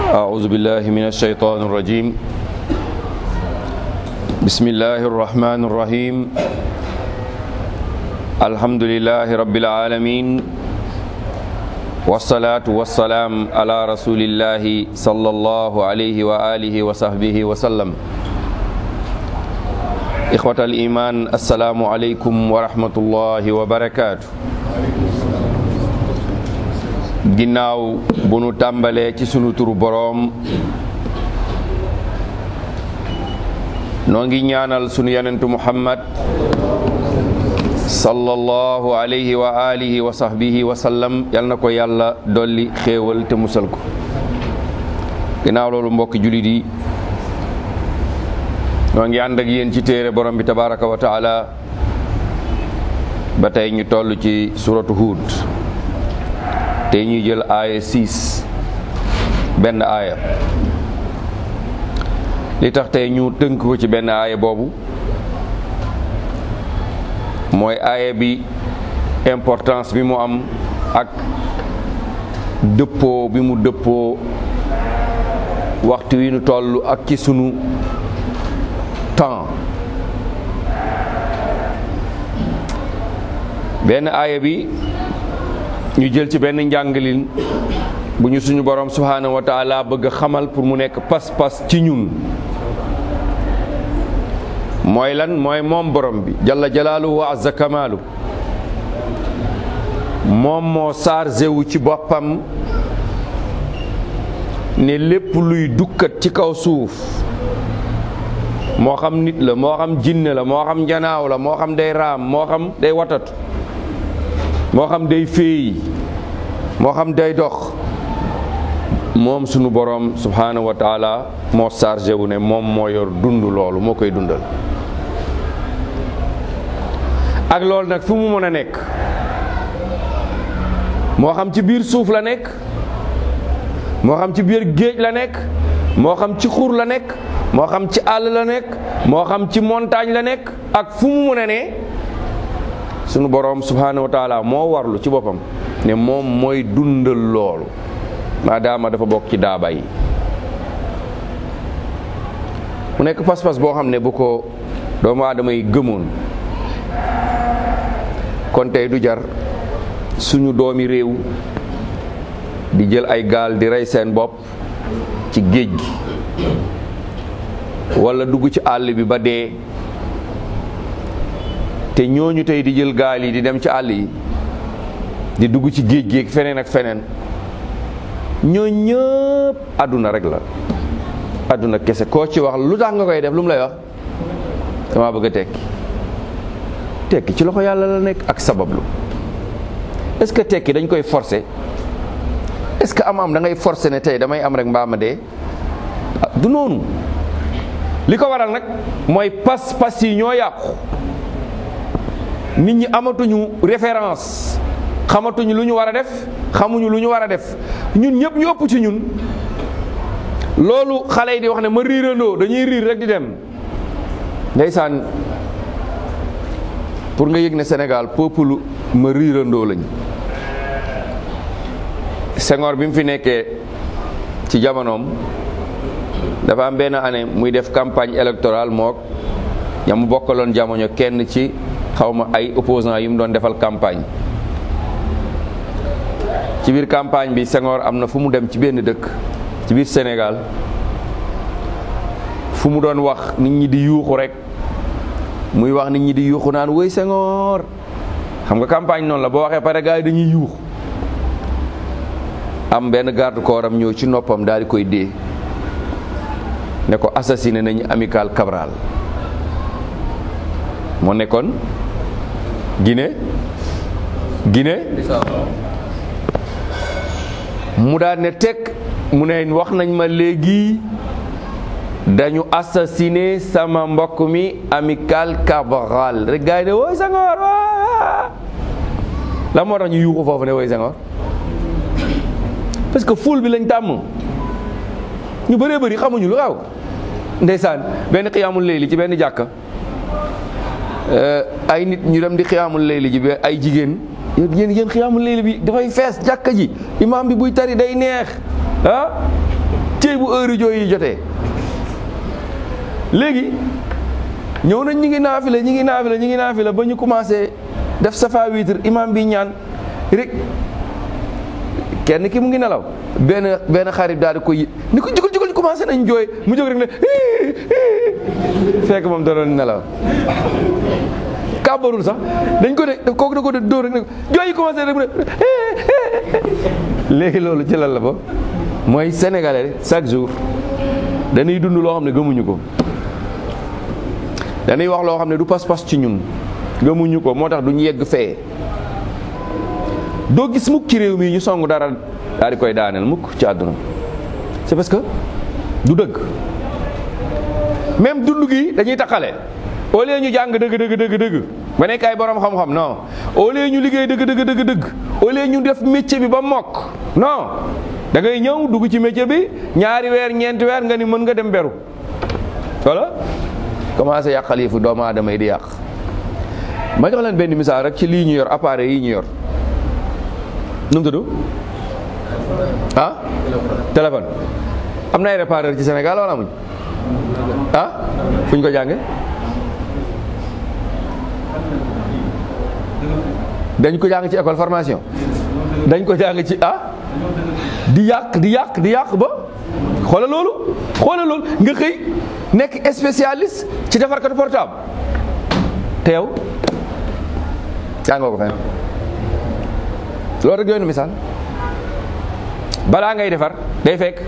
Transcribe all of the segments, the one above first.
أعوذ بالله من الشيطان الرجيم بسم الله الرحمن الرحيم الحمد لله رب العالمين والصلاة والسلام على رسول الله صلى الله عليه وآله وصحبه وسلم إخوة الإيمان السلام عليكم ورحمة الله وبركاته ginnaaw bu nu tàmbalee ci sunu turu boroom noo ngi ñaanal sunu yonentu muhammad sallallahu alayhi wa alihi wa sahbihi wa sallam yal na ko yàlla dolli xéewal te musal ko ginnaaw loolu mbokki julit yi noo ngi ànd ak yéen ci téere borom bi tabaraka wa taala ba tey ñu toll ci suratu Hud tey ñuy jël aaya 6 benn aaya li tax tey ñu tënk ko ci benn aaya boobu mooy aaya bi importance bi mu am ak dëppoo bi mu dëppoo waxtu wi nu toll ak ci sunu temps benn aaya bi ñu jël ci benn njàngalin bu ñu suñu borom subhaanahu wa taala bëgg a xamal pour mu nekk pas-pas ci ñun mooy lan mooy moom borom bi jalla jalaaluhu wa azza kamaalu moom moo chargé wu ci boppam ne lépp luy dukkat ci kaw suuf moo xam nit la moo xam jinne la moo xam njanaaw la moo xam day raam moo xam day watatu moo xam day féey moo xam day dox moom sunu boroom subhaanahu wa taala moo chargé wu ne moom moo yor dund loolu moo koy dundal ak loolu nag fu mu mën a nekk moo xam ci biir suuf la nekk moo xam ci biir géej la nekk moo xam ci xur la nekk moo xam ci àll la nekk moo xam ci montagne la nekk ak fu mu mën a ne sunu boroom subhaanahu wa taala moo warlu ci boppam ne moom mooy dundal loolu maadaama dafa bokk ci daaba yi mu nekk pas-pas boo xam ne bu ko doomu aadama yi gëmoon kon tey du jar suñu doomi réew di jël ay gaal di rey seen bopp ci géej gi walla dugg ci àll bi ba dee te ñooñu tey di jël gaal yi di dem ci àll yi di dugg ci géej géej feneen ak feneen ñoo ñëpp àdduna rek la àdduna kese koo ci wax lu tax nga koy def lu mu lay wax dama bëgg a tekki tekki ci loxo yàlla la nekk ak sabablu est-ce que tekki dañ koy forcer est-ce que am am da ngay forcer ne tey damay am rek mbaama dee du noonu li ko waral nag mooy pas-pas yi ñoo yàqu nit ñi amatuñu référence xamatuñu lu ñu war a def xamuñu lu ñu war a def ñun ñëpp ñu ëpp ci ñun loolu xale yi di wax ne ma riirandoo dañuy riir rek di dem ndeysaan pour nga yëg ne Sénégal peuple ma riirandoo lañ Senghor bi mu fi nekkee ci jamonoom dafa am benn année muy def campagne électorale mook ña mu bokkaloon jamono kenn ci xawma ay opposants yu mu doon defal campagne ci biir campagne bi Senghor am na fu mu dem ci benn dëkk ci biir Sénégal fu mu doon wax nit ñi di yuuxu rek muy wax nit ñi di yuuxu naan woy Senghor xam nga campagne noonu la boo waxee pare gars yi dañuy yuuxu am benn garde corps am ñëw ci noppam daal di koy dee ne ko assassiné nañu amical Cabral moo nekkoon Guinée Guinée mu daal ne teg mu ne wax nañ ma léegi dañu assassiné sama mbokk mi amical Cabral rek gars yi ne woy Senghor waa la moo tax ñu yuuxu foofu ne woy Senghor parce que ful bi lañ tàmm ñu bëree bëri xamuñu lu xaw ndeysaan benn xiyaamul layli ci benn jàkka ay nit ñu dem di xiyaamul layli ji ba ay jigéen yéen yéen xiyaamul layli bi dafay fees jàkka ji imaam bi buy tari day neex ah ci bu heure jooy yi jotee léegi ñëw nañ ñi ngi naafila ñi ngi naafila ñi ngi naafila ba ñu commencé def safa witre imam bi ñaan rek kenn ki mu ngi nelaw benn benn xarit daal di koy ni ko jugal jugal commencé nañ jooy mu jóg rek ne fekk moom da doon nelaw kàbbarul sax dañ ko de kooku da ko de dóor rek ne jooy yi commencé rek mu ne léegi loolu ci lan la ba mooy sénégalais chaque jour dañuy dund loo xam ne gëmuñu ko dañuy wax loo xam ne du pas-pas ci ñun gëmuñu ko moo tax duñu yegg fee doo gis mukk ci réew mi ñu song dara daal di koy daaneel mukk ci àdduna c'est parce que du dëgg même dund gi dañuy taqale au lieu ñu jàng dëgg dëgg dëgg dëgg ba nekk ay borom xam-xam non au lieu ñu liggéey dëgg dëgg dëgg dëgg au lieu ñu def métier bi ba mokk non da ngay ñëw dugg ci métier bi ñaari weer ñeenti weer nga ni mën nga dem beru wala commencé yàqal yi fu doomu aadama yi di yàq ma jox leen benn misaal rek ci lii ñu yor appareil yi ñu yor nu mu tudd ah téléphone am na ay réparateur ci Sénégal wala amuñ ah fu ñu ko jànge dañ ko jàng ci école formation dañ ko jàng ci ah di yàq di yàq di yàq ba xoola loolu xoola loolu nga xëy nekk spécialiste ci defarkatu portable te yow jàngoo ko fenn loolu rek doy na misaal balaa ngay defar day fekk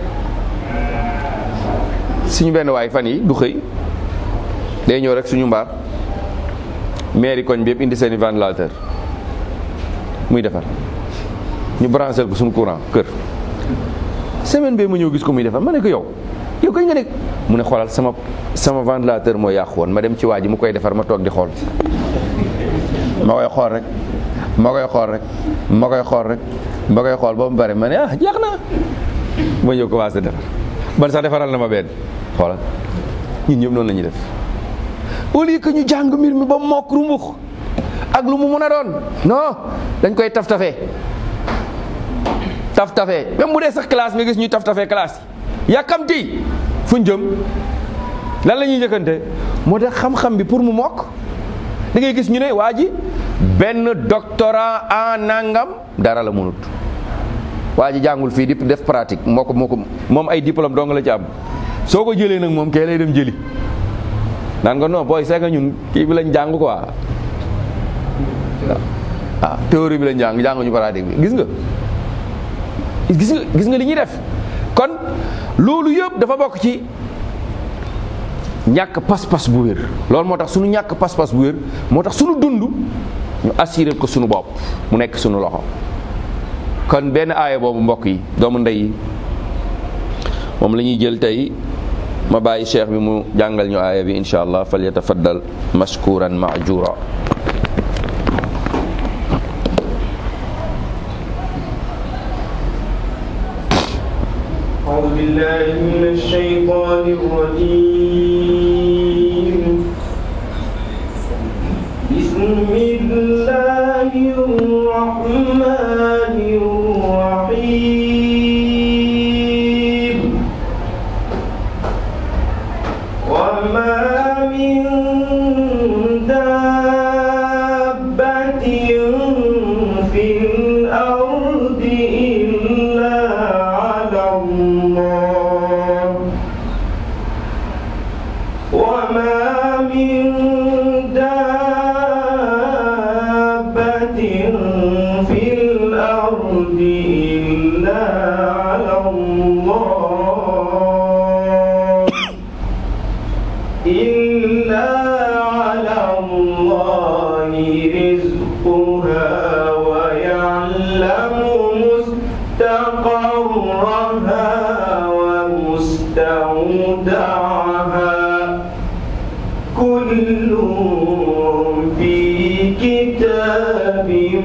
suñu benn waay fan yi du xëy day ñëw rek suñu mbaar mairie koñ bi yëpp indi seeni ventilateur muy defar ñu branché ko suñu courant kër semaine bee mu ñëw gis ko muy defar ma ne ko yow yow kañ nga nekk mu ne xoolal sama sama ventilateur moo yàqu woon ma dem ci waa ji mu koy defar ma toog di xool ma koy xool rek ma koy xool rek ma koy xool rek ma koy xool ba mu bare ma ne ah jeex na ma ñëw commencé defar man sax defaral na ma benn xoolal ñun ñëpp noonu la ñuy def au lieu que ñu jàng mbir mi ba mokk rumbux ak lu mu mun a doon non dañ koy taf tafee taf tafee même bu dee sax classe nga gis ñuy taf tafee classe yi yàkkamti fuñ jëm lan la ñuy njëkkante moo tax xam-xam bi pour mu mokk da ngay gis ñu ne waa ji benn doctorat en nangam dara la mënut waa ji jàngul fii di def pratique moo ko moo ko moom ay diplôme dong la ci am soo ko jëlee nag moom kee lay dem jëli naan nga non booy seega ñun kii bi lañ jàng quoi ah théorie bi lañ jàng jànguñu pratique bi gis nga gis nga gis nga li ñuy def kon loolu yëpp dafa bokk ci ñàkk pas-pas bu wér loolu moo tax suñu ñàkk pas-pas bu wér moo tax suñu dund ñu assuré ko suñu bopp mu nekk suñu loxo kon benn aaya boobu mbokk yi doomu ndey yi moom la ñuy jël tey ma bàyyi cheikh bi mu jàngal ñu aaya bi insha allah fal yatafaddal mashkuran maajura أعوذ بالله من الشيطان الرجيم بسم الله الرحمن الرحيم وما من دابة في الأرض إلا على الله وما من دابة في الأرض إلا على الله إلا على الله رزقها ويعلم مستقرها ومستودعها كل في كتاب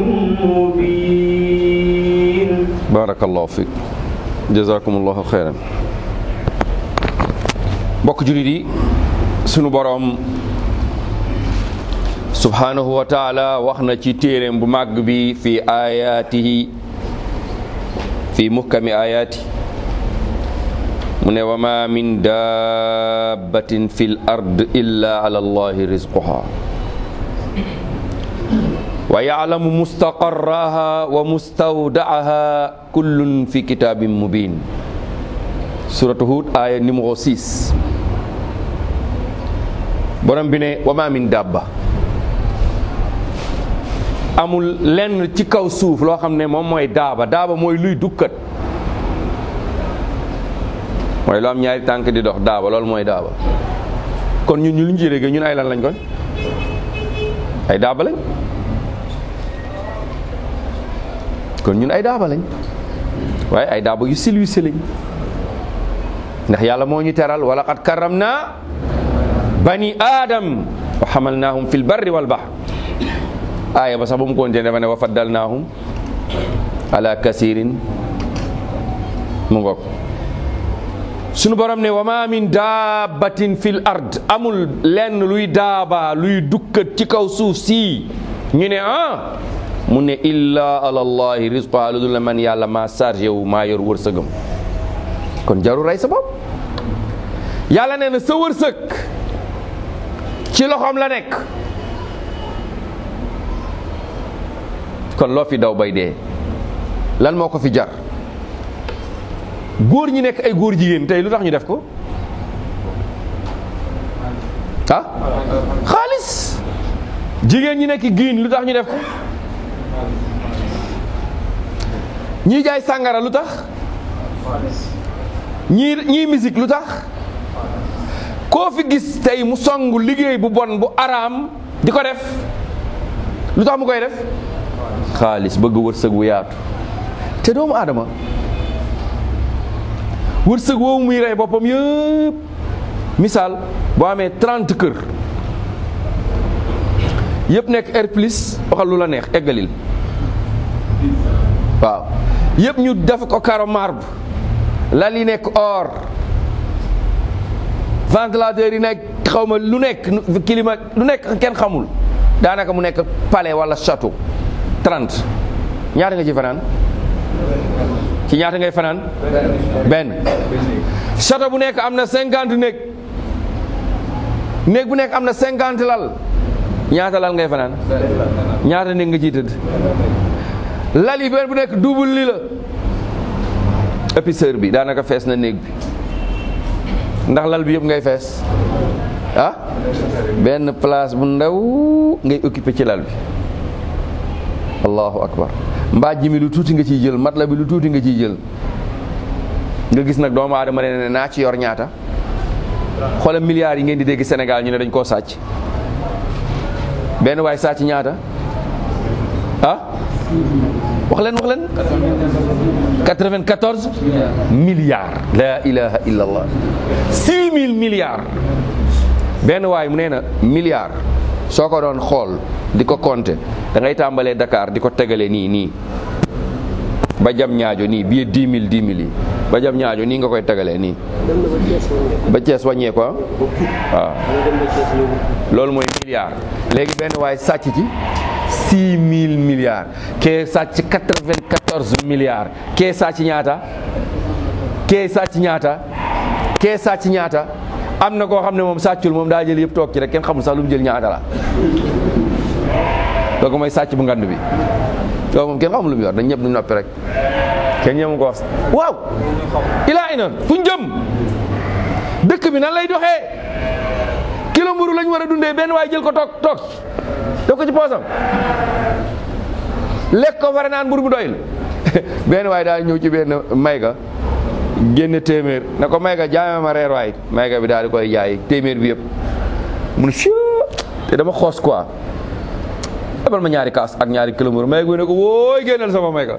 مبين barakallahu fiik jazakumullahu xeyran mbokk julit yi sunu boroom subhanahu wa taala wax na ci téeréem bu màgg bi fi ayaatihi fi muhkami ayaati mu ne wa ma min dabbatin fi l ard illa ala allahi rizquha wa yalamu mustaqarraha wa mustawdaaha kullun fi kitabin mubin suratu hud aya numéro 6 borom bi ne wa ma min dabba amul lenn ci kaw suuf loo xam ne moom mooy daaba daaba mooy luy dukkat mooy lu am ñaari tànk di dox daaba loolu mooy daaba kon ñun ñu lu ñu ci réggee ñun ay lan lañ kon ay daaba lañ kon ñun ay daaba lañ waaye ay daaba yu silwise lañ ndax yàlla moo ñu teral wala qad karam naa bani aadam wa xamalnaahum fi lbarri walbahr aaya ba sax ba mu continué dafa ne wa faddalnaahum ala kasirin mu ngoog sunu borom ne wa ma min daabatin fil ard amul lenn luy daaba luy dukkat ci kaw suuf si ñu ne ah mu ne illa ala allahi rizqa lu dul man yàlla maa chargé wu maa yor wërsëgam kon jaru rey sa bopp yàlla nee na sa wërsëg ci loxoom la nekk kon loo fi daw bay dee lan moo ko fi jar góor ñi nekk ay góor jigéen tey lu tax ñu def ko ah xaalis jigéen ñi nekk giin lu tax ñu def ko ñii jaay sàngara lu tax ñii ñii musique lu tax koo fi gis tey mu songu liggéey bu bon bu araam di ko def lu tax mu koy def xaalis bëgg wërsëg wu yaatu te doomu aadama wërsëg woowu muy rey boppam yëpp misaal boo amee 30 kër yëpp nekk air plus waxal lu la neex eggalil waaw yëpp ñu def ko caro marbre lal yi nekk or ventilateur yi nekk xaw ma lu nekk climat lu nekk kenn xamul daanaka mu nekk palais wala château 30 ñaata nga ci fanaan ci ñaata ngay fanaan benn château bu nekk am na cinquante néeg néeg bu nekk am na cinquante lal ñaata lal ngay fanaan ñaata néeg nga ciy tëdd lal yi benn bu nekk double li la épaisseur bi daanaka fees na néeg bi ndax lal bi yëpp ngay fees ah benn place bu ndaw ngay occupé ci lal bi allahu akbar mbaaj mi lu tuuti nga ciy jël mat la bi lu tuuti nga ciy jël nga gis nag doomu aadama ne naa ci yor ñaata xoolal milliards yi ngeen di dégg Sénégal ñu ne dañ koo sàcc benn waay sàcc ñaata ah wax leen wax leen 94 milliards la ilaha illa allah 6000 milliards benn waay mu nee na milliard soo ko doon xool di ko compter da ngay tàmbalee Dakar di ko tegale nii nii ba jam ñaajo nii billet 10 000 10 000 yi ba jam ñaajo nii nga koy tegalee nii ba Cees wàññee ko waaw loolu mooy milliard léegi benn waay sàcc ci 6 000 milliards kee sàcc 94 milliards kee sàcc ñaata kee sàcc ñaata kee sàcc ñaata am na koo xam ne moom sàccul moom daa jël yëpp toog ci rek kenn xamul sax lu mu jël ñaata la kooku mooy sàcc bu ngand bi loolu moom kenn xamul lu mu yor dañ ñëpp ñu noppi rek kenn ñëmu ko wax waaw ilaa ina fu ñu jëm dëkk bi nan lay doxee kilo mburu lañ war a dundee benn waaye jël ko toog toog def ko ci poosam lekk ko fare naan mburu bu doyul benn waaye daal ñëw ci benn mayga génne téeméer na ko mayga jaay ma reer waay mayga bi daal di koy jaay téeméer bi yëpp mun si te dama xoos quoi defal ma ñaari kaas ak ñaari kilo mburu mayga bi ne ko wooy génnal sama mayga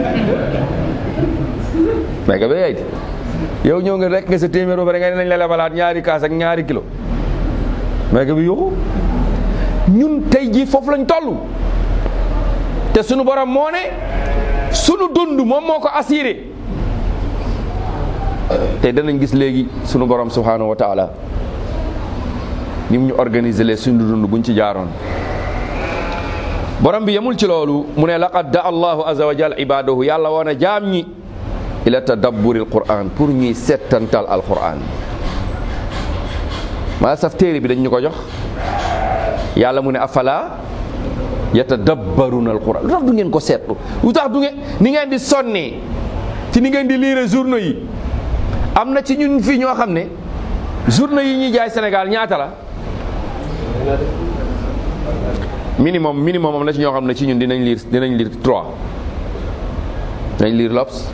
mayga bi yaay yow ñëw nga rek nga sa téeméer ba pare nga ne nañ la lebalaat ñaari kaas ak ñaari kilo mayga bi yuxu ñun tey jii foofu lañ toll te sunu borom moo ne sunu dund moom moo ko assuré te danañ gis léegi sunu borom subhanahu wa taala ni mu ñu organiser les sunu dund buñ ci jaaroon borom bi yemul ci loolu mu ne laqad da allahu azza wa jal ibadahu yàlla woon a jaam ñi ila tadabburi alquran pour ñuy settantal alquran maa saf téere bi dañ ñu ko jox yàlla mu ne afala yatadabbaruna alquran lu tax du ngeen ko seetlu lu tax du ngeen ni ngeen di sonnee ci ni ngeen di lire journaux yi am na ci ñun fii ñoo xam ne journaux yi ñuy jaay Sénégal ñaata la minimum minimum am na ci ñoo xam ne ci ñun dinañ lire dinañ lire trois dinañ lire L'Obs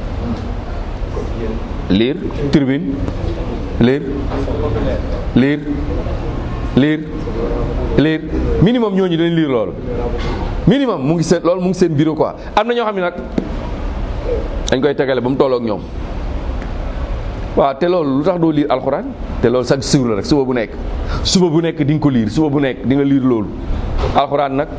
lire Tribune lire lire lire lire minimum ñooñu dañ lire loolu minimum mu ngi seen loolu mu ngi seen bureau quoi am na ñoo xam ne nag dañ koy tegale ba mu tolloog ñoom waaw te loolu lu tax doo liir alxuraan te loolu chaque jour la rek suba bu nekk suba bu nekk di nga ko liir suba bu nekk di nga liir loolu alxuraan nag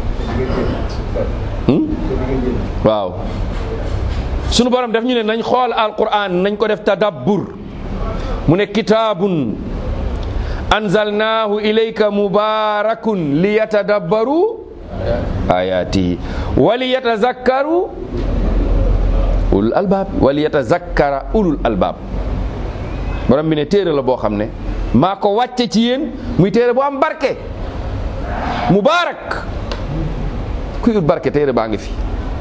waaw sunu borom def ñu ne nañ xool alquran nañ ko def tadabbur mu ne kitaabun anzalnaahu ilayka mubarakun li yatadabbaru ayatihi wa li yatazakkaru ulul albaab wa li yatazakkara ulul albaab borom bi ne téere la boo xam ne maa ko wàcce ci yéen muy téere bu am barke mubarak kuy ut barke téere baa ngi fi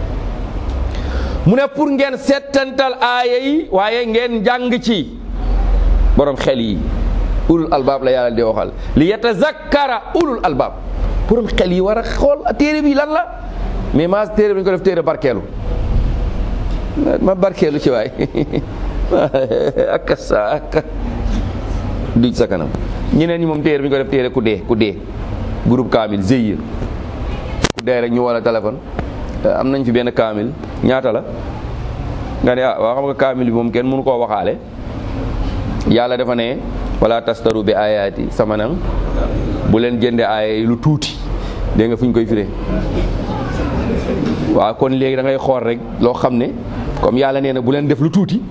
mu ne pour ngeen settantal aaya yi waaye ngeen jàng ci borom xel yi ulul albaab la yàlla di waxal li yatazakkara ulul albaab borom xel yi war a xool téere bi lan la mais maa téere bi ñu ko def téere barkeelu ma barkeelu ci waay ak sa ak duj sa kanam ñeneen ñi moom téere bi ñu ko def téere ku dee ku dee groupe kaamil GIE ku dee rek ñu wala téléphone am nañ fi benn kaamil ñaata la nga ne ah waa xam nga kaamil bi moom kenn mënu koo waxaale yàlla dafa ne wala tastaru bi ayaati sama nan bu leen jënde aaya yi lu tuuti dégg nga fu ñu koy firee waaw kon léegi da ngay xool rek loo xam ne comme yàlla nee na bu leen def lu tuuti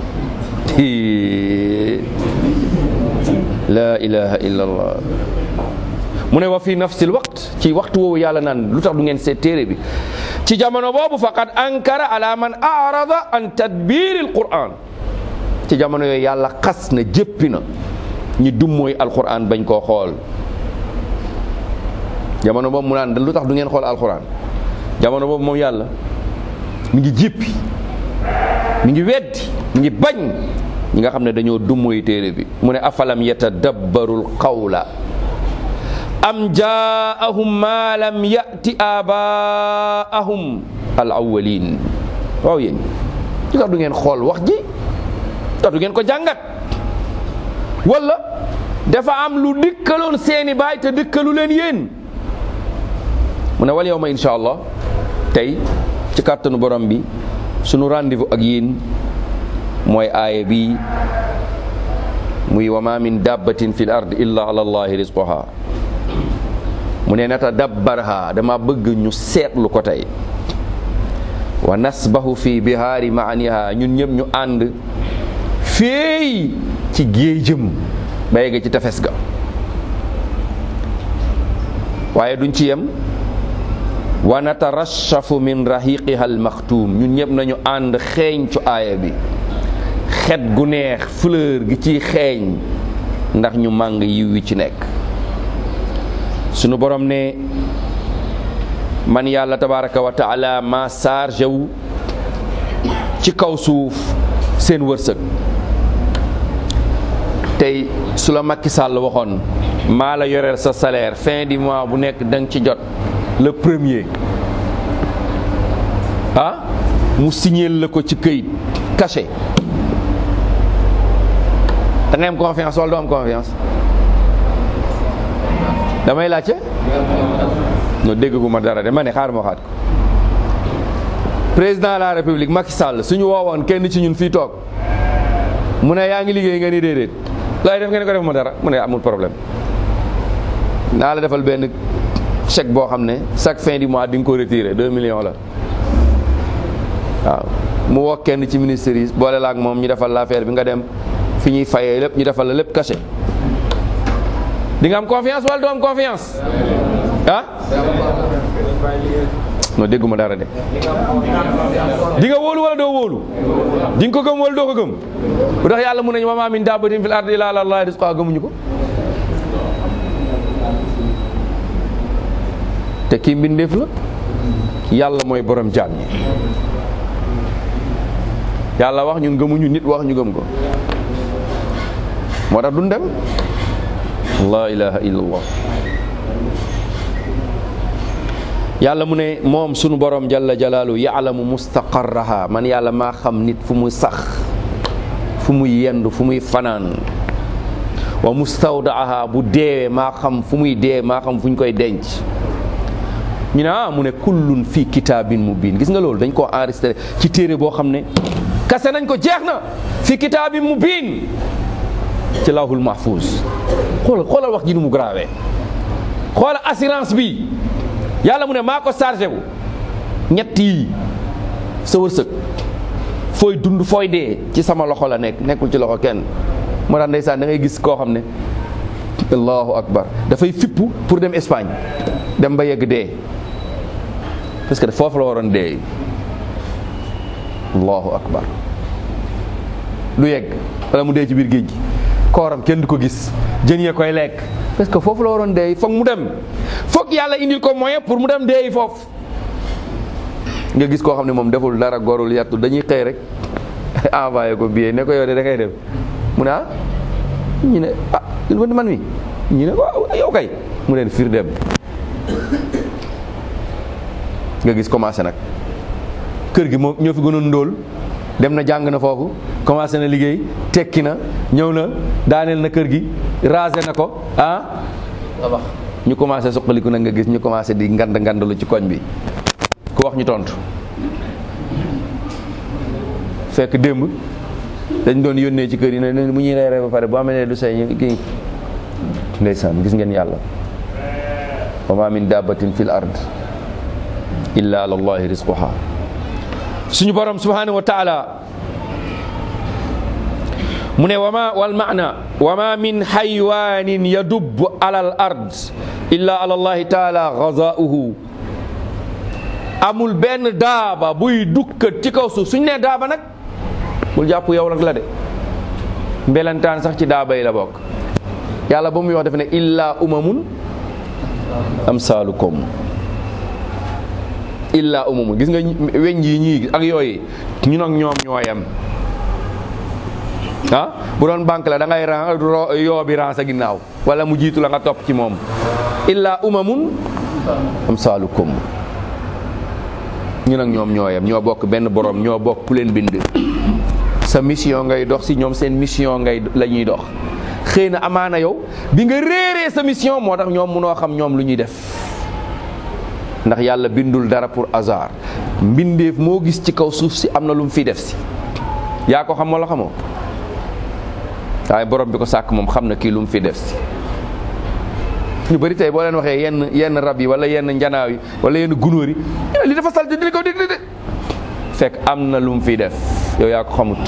la ilaha illa allah mu ne wa fi nafsil waqt ci waxtu woowu yàlla naan lu tax du ngeen seet téere bi ci jamono boobu faqad ankara ala man arada an tadbiri alquran ci jamono yooyu yàlla xas na jéppi na ñi dummooy alquran bañ koo xool jamono boobu mu naan lu tax du ngeen xool alquran jamono boobu moom yàlla mi ngi jéppi mi ngi weddi mi ngi bañ ñi nga xam ne dañoo dummooy téere bi mu ne afalam yatadabbarul qawla am jaahum ma lam yati abaahum al awwalin waaw yéen lu tax du ngeen xool wax ji tax du ngeen ko jàngat wala dafa am lu dikkaloon seeni baay te dikkalu leen yéen mu ne wal yawma insha allah tey ci kàttanu borom bi sunu rendez-vous ak yéen mooy aaya bi muy wa ma min dabbatin fi l ard illa ala allahi rizquha mu ne nata dabbarha dama bëgg ñu seetlu ko tey wa nasbahu fi bihaari maaniha ñun ñëpp ñu ànd féey ci géejëm ba yegg ci tefes ga waaye duñ ci yem wa natarashafu min rahiqiha almaxtuum ñun ñëpp nañu ànd xeeñ cu aaya bi xet gu neex fleur gi ciy xeeñ ndax ñu màng yiw wi ci nekk sunu borom ne man yàlla tabaraka wa taala ma chargé wu ci kaw suuf seen wërsëg tey su la Macky Sall waxoon maa la yoreel sa salaire fin du mois bu nekk da nga ci jot le premier ah mu signeel la ko ci këyit caché da ngay am confiance wala doo am confiance damay laajte no déggu ma dara de ma ne xaar ma waxaat ko président de la république Macky Sall suñu woowoon kenn ci ñun fii toog mu ne yaa ngi liggéey nga ni déedéet looy def nga ne ko def ma dara mu ne amul problème naa la defal benn chèque boo xam ne chaque fin du mois di nga ko retiré 2 millions la waaw mu woo kenn ci ministère yi boole la ak moom ñu defal l'affaire bi nga dem fi ñuy fayee lépp ñu defal la lépp caché di nga am confiance wala doo am confiance ah non dégguma dara de di nga wóolu wala doo wóolu di nga ko gëm wala doo ko gëm bu tax yàlla mun nañu wa maa min dabbatin fil ardi illa ala allahi rizquha gëmuñu ko te kii mbindeef la yàlla mooy borom jaam ñi yàlla wax ñun gëmuñu nit wax ñu gëm ko moo tax duñ dem la ilaha illallah yàlla mu ne moom sunu borom jalla jalaalu yaalamu mustaqarraha man yàlla maa xam nit fu muy sax fu muy yendu fu muy fanaan wa mustawdaaha bu deewee maa xam fu muy dee maa xam fu ñu koy denc ñu ne ah mu ne kullun fii kitaabin mubin gis nga loolu dañ koo enregistré ci téere boo xam ne kase nañ ko jeex na fii kitaabin mubin ci lawhul mahfuz xoolal xoolal wax ji nu mu grave xoolal assurance bi yàlla mu ne maa ko chargé bu ñett yi sa wërsëg fooy dund fooy dee ci sama loxo la nekk nekkul ci loxo kenn moo tax ndeysaan da ngay gis koo xam ne allahu akbar dafay fippu pour dem Espagne dem ba yegg dee parce que foofu la waroon dee allahu akbar lu yegg wala mu dee ci biir géej gi kooram kenn du ko gis jën yee koy lekk parce que foofu la waroon dee foog mu dem foog yàlla indil ko moyen pour mu dem dee foofu nga gis koo xam ne moom deful dara gorul yattu dañuy xëy rek envoyé ko billet ne ko yow de da ngay dem mu ne ah ñu ne ah man mi ñu ne waaw yow kay mu leen fiir dem nga gis commencé nag kër gi moom ñoo fi gënoon ndóol dem na jàng na foofu commencé na liggéey tekki na ñëw na daaneel na kër gi rasé na ko ah ñu commencé suqaliku nag nga gis ñu commencé di ngand ngandalu ci koñ bi ku wax ñu tontu fekk démb dañ doon yónnee ci kër yi ne mu ñuy reeree ba pare bu amee ne du say kii ndeysaan gis ngeen yàlla wa ma min dabbatin fil ard illa ala allahi rizquha suñu borom subhanahu wa taala mu ne wama wal maana wama min xaywanin yadub ala al ard illa ala allahi taala gazauhu amul benn daaba buy dukkat ci kaw suuf suñ nee daaba nag bul jàpp yow nag la de mbelantaan sax ci daaba yi la bokk yàlla ba muy wax dafa ne illa umamun amsaalukum illa umamun gis nga weñ yi ñii ak yooyu ñun ak ñoom ñooyam ah bu doon banque la da ngay ran yoo bi ran sa ginnaaw wala mu jiitu la nga topp ci moom illa umamun amsaalukum ñun ak ñoom ñooyam ñoo bokk benn borom ñoo bokk ku leen bind sa mission ngay dox si ñoom seen mission ngay la ñuy dox xëy na amaana yow bi nga réeree sa mission moo tax ñoom munoo xam ñoom lu ñuy def ndax yàlla bindul dara pour hasard mbindeef moo gis ci kaw suuf si am na lu mu fiy def si yaa ko xam wala xamoo waaye borom bi ko sàkk moom xam na kii lu mu fi def si ñu bëri tey boo leen waxee yenn yenn rab yi wala yenn njanaaw yi wala yenn gunóor yi li dafa sal di ko di de fekk am na lu mu fiy def yow yaa ko xamut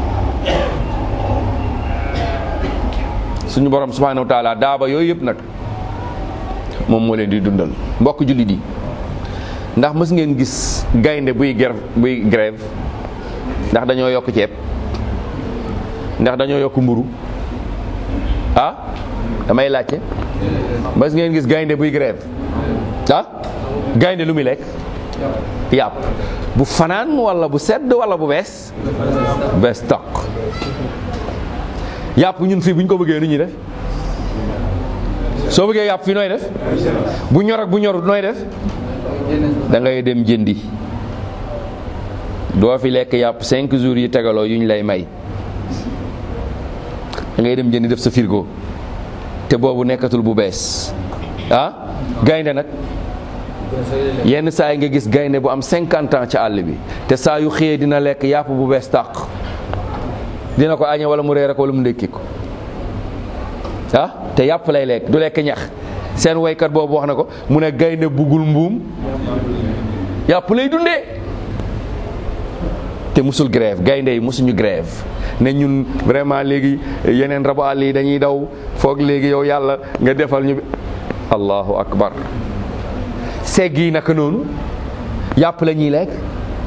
suñu borom subhanahu wa taala daaba yooyu yëpp nag moom moo leen di dundal mbokk jullit yi ndax mës ngeen gis gaynde buy ger buy grève ndax dañoo yokk ceeb ndax dañoo yokk mburu ah damay laajte mës ngeen gis gaynde buy grève ah gaynde lu muy lekk yàpp bu fanaan wala bu sedd wala bu bees bees toq yàpp ñun fii bu ñu ko bëggee nu ñuy def soo bëggee yàpp fii nooy def bu ñor ak bu ñorut nooy def da ngay dem jëndi doo fi lekk yàpp cinq jours yi tegaloo yu ñu lay may da ngay dem jëndi def sa frigo te boobu nekkatul bu bees ah gaynde nag yenn saa yi nga gis gaynde bu am cinquante ans ci àll bi te saa yu xëyee dina lekk yàpp bu bees tàq dina ko añe wala mu reere ko wala mu ndékki ko ah te yàpp lay lekk du lekk ñax seen woykat boobu wax na ko mu ne gaynde buggul mbuum yàpp lay dundee te musul grève gaynde yi musuñu grève ne ñun vraiment léegi yeneen rabu àll yi dañuy daw foog léegi yow yàlla nga defal ñu allahu akbar segg yi naka noonu yàpp la ñuy lekk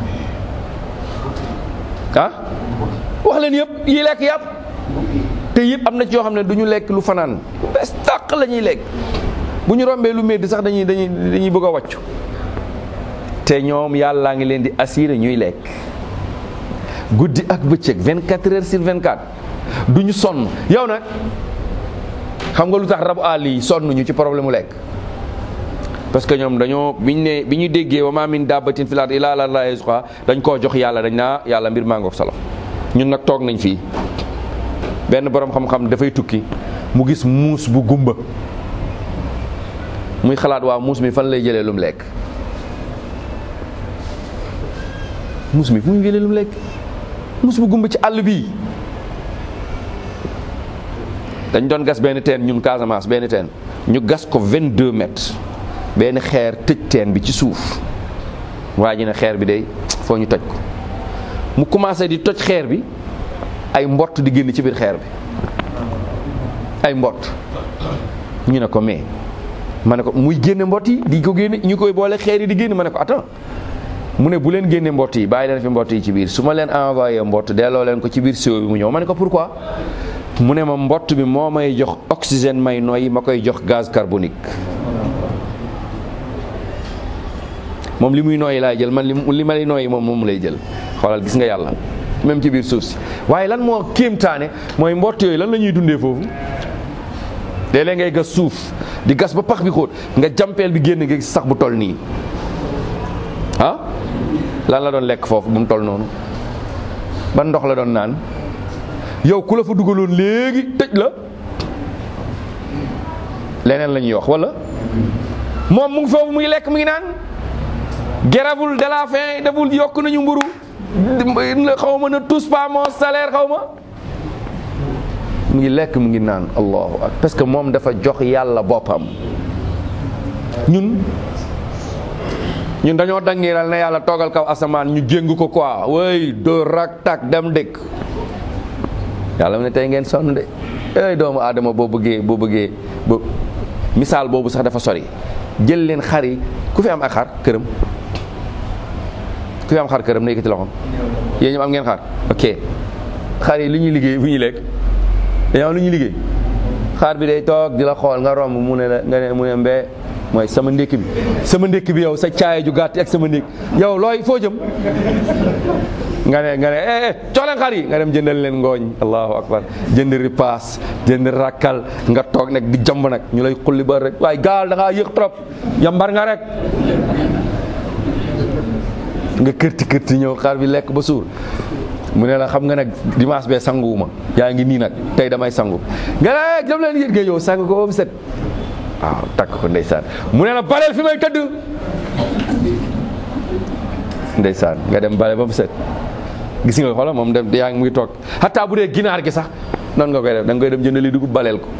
ah wax leen yëpp yi lekk yàpp te yëpp am na ci yoo xam ne du ñu lekk lu fanaan bes tàq la ñuy lekk bu ñu rombee lu métti sax dañuy dañuy dañuy bëgg a wàccu te ñoom yàllaa ngi leen di assuré ñuy lekk guddi ak bëccëg 24 heures sur 24 du ñu sonn yow nag xam nga lu tax rabu àll yi sonn ñu ci problème mu lekk parce que ñoom dañoo biñ ne bi ñu déggee wa ma min dabbatin fil ardi illa ala llahi rizquha dañ koo jox yàlla dañ naa yàlla mbir maa ngoog solo ñun nag toog nañ fii benn borom xam-xam dafay tukki mu gis muus bu gumba muy xalaat waa muus mi fan lay jëlee lu mu lekk muus mi fu muy jëlee lu mu lekk muus bu gumba ci àll bii dañ doon gas benn teen ñun Casamance benn teen ñu gas ko 22 mètres benn xeer tëj teen bi ci suuf waa ji ne xeer bi day foo ñu toj ko mu commencé di toj xeer bi ay mbott di génn ci biir xeer bi ay mbott ñu ne ko mais ma ne ko muy génne mbott yi di ko génne ñu koy boole xeer yi di génn ma ne ko attends mu ne bu leen génne mbott yi bàyyi leen fi mbott yi ci biir su ma leen envoyé mbott delloo leen ko ci biir siwo bi mu ñëw ma ne ko pourquoi mu ne ma mbott bi moo may jox oxygène may noyyi ma koy jox gaz carbonique moom li muy nooyi laay jël man li li ma lay nooyi moom moom lay jël xoolal gis nga yàlla même ci biir suuf si waaye lan moo kéemtaane mooy mbott yooyu lan la ñuy dundee foofu léeg-léeg ngay gas suuf di gas ba pax bi xóot nga jampeel bi génn nga gis sax bu toll nii ah lan la doon lekk foofu bu mu toll noonu ban ndox la doon naan yow ku la fa dugaloon léegi tëj la leneen la ñuy wax wala moom mu ngi foofu mu ngi lekk mu ngi naan geravul de la faim deful yokk nañu mburu xaw ma na tous pas mon salaire xaw ma mu ngi lekk mu ngi naan allahu akbar parce que moom dafa jox yàlla boppam ñun ñun dañoo dangiral ne yàlla toogal kaw asamaan ñu jéng ko quoi way doo rak tak dem dëkk yàlla mu ne tey ngeen sonn de ey doomu aadama boo bëggee boo bëggee ba misaal boobu sax dafa sori jël leen xar yi ku fi am ak xar këram ku fi am xar këram na yëkkati loxoom yéen ñoom am ngeen xar ok xar yi li ñuy liggéey bu ñuy lekk dañoo am lu ñuy liggéey xar bi day toog di la xool nga romb mu ne la nga ne mu ne mbee mooy sama ndékk bi sama ndékk bi yow sa caaya ju gàtt ak sama ndékk yow looy foo jëm nga ne nga ne eh eh jox leen xar yi nga dem jëndal leen ngooñ allahu akbar jënd ripaas jënd rakkal nga toog nag di jamb nag ñu lay xulli ba rek waaye gaal da ngaa yëg trop yambar nga rek nga kërti kërti ñëw xar bi lekk ba suur mu ne la xam nga nag dimanche bee sanguwuma yaa ngi nii nag tey damay sangu nga ne dem leen yéen nga yow sang ko ba mu set waaw takk ko ndeysaan mu ne la baleel fi may tëdd ndeysaan nga dem bale ba mu set gis nga xoolal moom dem yaa ngi muy toog xataa bu dee ginaar gi sax noonu nga koy def da nga koy dem jëndali dugub baleel ko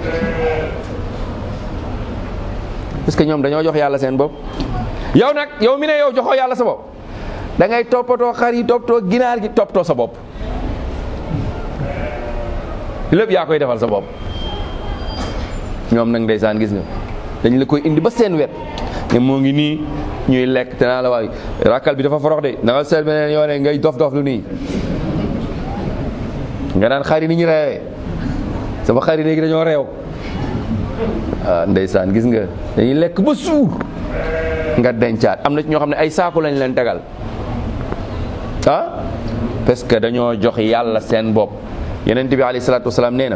parce que ñoom dañoo jox yàlla seen bopp yow nag yow mi ne yow joxoo yàlla sa bopp da ngay toppatoo xar yi toppatoo ginaar gi toppatoo sa bopp lépp yaa koy defal sa bopp ñoom nag ndeysaan gis nga dañ la koy indi ba seen wet ne moo ngi nii ñuy lekk te naa la waay rakkal bi dafa forox de da nga seet beneen yoone ngay dof dof lu nii nga naan xar yi ni ñu reewee sama xar yi léegi dañoo reew ah ndeysaan gis nga dañuy lekk ba suur nga dencaat am na ci ñoo xam ne ay saaku lañ leen tegal ah parce que dañoo jox yàlla seen bopp yonent bi alayhi salaatu wasalaam nee na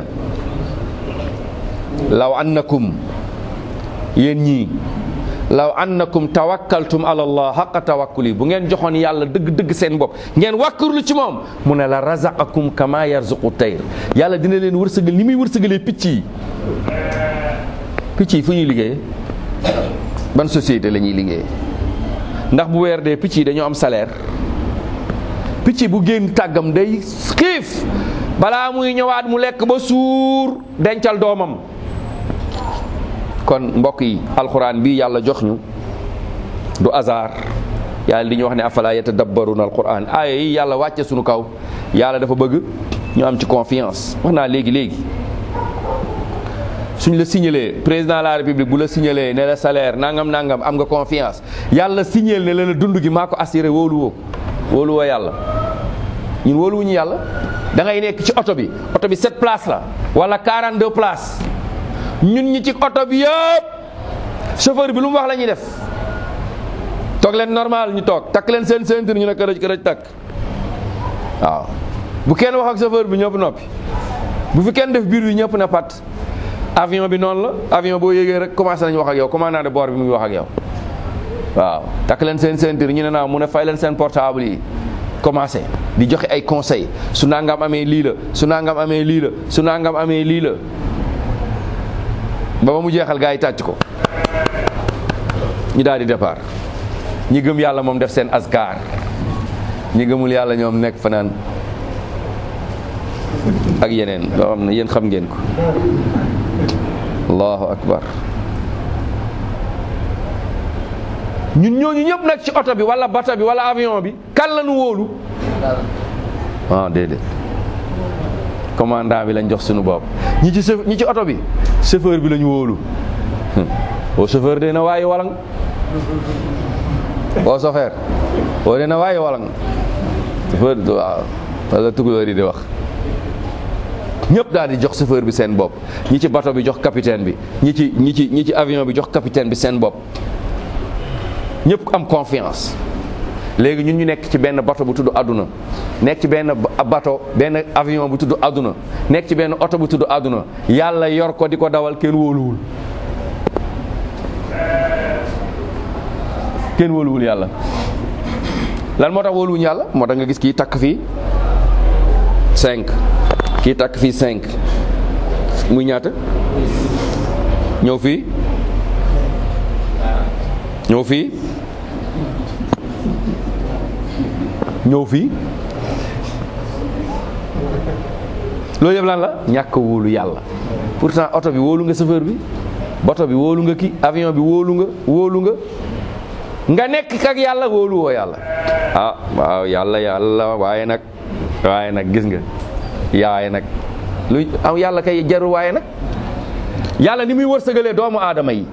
law annakum yéen ñii law annakum tawakkaltum ala allah xaqa tawakkuli bu ngeen joxoon yàlla dëgg-dëgg seen bopp ngeen wàkkurlu ci moom mu ne la razaqakum kama yarzuqu tayr yàlla dina leen wërsëgal ni muy wërsëgalee picc yi picc yi fu ñuy liggéey ban société la ñuy liggéey ndax bu weer dee picc yi dañoo am salaire picc bu génn tàggam day xiif balaa muy ñëwaat mu lekk ba suur dencal doomam kon mbokk yi alxuraan bi yàlla jox ñu du hasard yàlla di ñu wax ne afala yatadabbaruna alquran aaya yi yàlla wàcce suñu kaw yàlla dafa bëgg ñu am ci confiance wax naa léegi léegi suñ la signalee président de la république bu la signalee ne la salaire nangam nangam am nga confiance yàlla signal ne la la dund gi maa ko assuré wóolu woo wóolu woo yàlla ñun wóoluwuñu yàlla da ngay nekk ci oto bi oto bi 7 places la wala 42 places ñun ñi ci oto bi yëpp chauffeur bi lu mu wax la ñuy def toog leen normal ñu toog takk leen seen ceinture ñu ne kërëj kërëj takk waaw bu kenn wax ak chauffeur bi ñëpp noppi bu fi kenn def biir bi ñëpp na pat avion bi noonu la avion boo yéegee rek commencé nañu wax ak yow commandant de bord bi mu ngi wax ak yow waaw takk leen seen ceinture ñu ne naa mu ne fay leen seen portable yi commencé di joxe ay conseil su nangam amee lii la su nangam amee lii la su nangam amee lii la ba ba mu jeexal gaa yi tàcc ko ñu daal di départ ñi gëm yàlla moom def seen askar ñi gëmul yàlla ñoom nekk fanaan ak yeneen loo xam ne yéen xam ngeen ko allahu akbar ñun ñooñu ñëpp nag ci oto bi wala bato bi wala avion bi kan la ñu wóolu ah déedéet commandant bi lañ jox suñu bopp ñi ci chauffeur ñi ci oto bi chauffeur bi lañu wóolu o chauffeur de na waayi walang o chauffeur o de na waayi walang chauffeur waaw wala tukulóor yi di wax ñëpp daal di jox chauffeur bi seen bopp ñi ci bato bi jox capitaine bi ñi ci ñi ci ñi ci avion bi jox capitaine bi seen bopp ñëpp am confiance léegi ñun ñu nekk ci benn bato bu tudd àdduna nekk ci benn bato benn avion bu tudd àdduna nekk ci benn oto bu tudd àdduna yàlla yor ko di ko dawal kenn wóoluwul kenn wóoluwul yàlla lan moo tax wóoluwuñu yàlla moo tax nga gis kii takk fii cinq kii takk fii cinq muy ñaata ñëw fii ñëw fii ñëw fii loolu yëpp lan la ñàkk wóolu yàlla pourtant oto bi wóolu nga chauffeur bi bato bi wóolu nga ki avion bi wóolu nga wóolu nga nga nekk ak yàlla wóolu woo yàlla ah waaw yàlla yàlla waaye nag waaye nag gis nga yaaye nag lu am yàlla kay jarul waaye nag yàlla ni muy wërsëgalee doomu aadama yi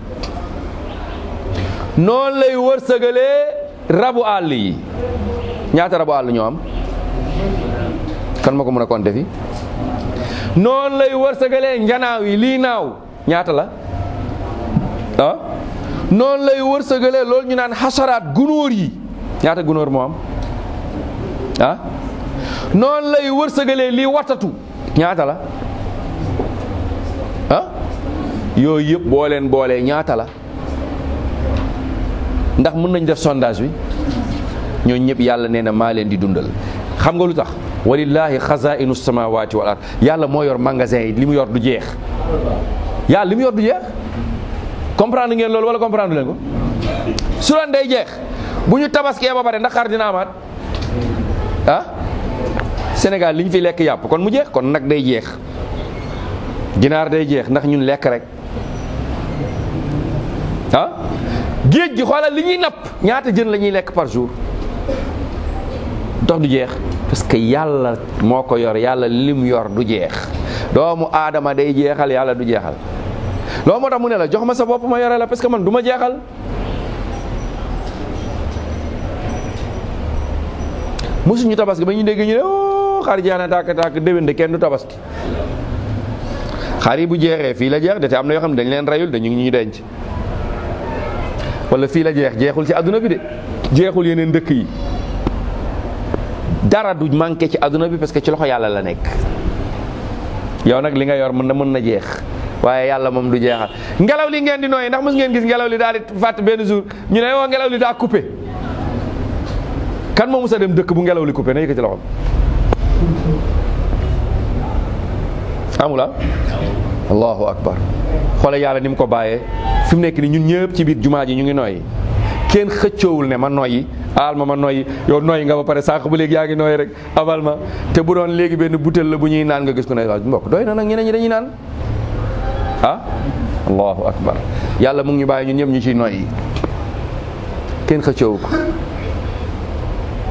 noonu lay wërsëgalee rabu àll yi ñaata rabu àll ñoo am kan ma ko mën a compter fi noonu lay wërsëgalee njanaaw yi lii naaw ñaata la ah noonu lay wërsëgalee loolu ñu naan xasaraat gunóor yi ñaata gunóor moo am ah noonu lay wërsëgalee lii watatu ñaata la ah yooyu yëpp boo leen boolee ñaata la ndax mën nañ def sondage bi ñooñu ñëpp yàlla nee na maa leen di dundal xam nga lu tax walillahi xazainu samawati wal ard yàlla moo yor magasin yi li mu yor du jeex yàlla li mu yor du jeex comprendre ngeen loolu wala comprendre leen ko su doon day jeex bu ñu tabaskee ba pare ndax xar dina amaat ah Sénégal li ñu fi lekk yàpp kon mu jeex kon nag day jeex ginaar day jeex ndax ñun lekk rek ah géej gi xoolal li ñuy napp ñaata jën la ñuy lekk par jour dox du jeex parce que yàlla moo ko yor yàlla lim yor du jeex doomu aadama day jeexal yàlla du jeexal loolu moo tax mu ne la jox ma sa bopp ma yore la parce que man du ma jeexal mosuñu tabaski ba ñu dégg ñu ne oh xar jaana tàkk tàkk déwén de kenn du tabaski xar yi bu jeexee fii la jeex de te am na yoo xam ne dañ leen rayul dañu ngi ñu denc wala fii la jeex jeexul ci àdduna bi de jeexul yeneen dëkk yi dara du manqué ci àdduna bi parce que ci loxo yàlla la nekk yow nag li nga yor mën na mën na jeex waaye yàlla moom du jeexal ngelaw li ngeen di nooyi ndax mos ngeen gis ngelaw li daal di fàtt benn jour ñu ne woo ngelaw li daa coupé kan moo mos a dem dëkk bu ngelaw li coupé na yëkkati loxoom amula allahu akbar xoole yàlla ni mu ko bàyyee fi mu nekk ni ñun ñëpp ci biir jumaa ji ñu ngi nooyi kenn xëccoowul ne ma noyyi aal ma ma noyyi yow noyyi nga ba pare sànq ba léegi yaa ngi nooyi rek abal ma te bu doon léegi benn butéel la bu ñuy naan nga gis ko ne waaw mbokk doy na nag ñeneen ñi dañuy naan ah allahu akbar yàlla mu ngi ñu bàyyi ñun ñëpp ñu ciy noyyi kenn xëccoowu ko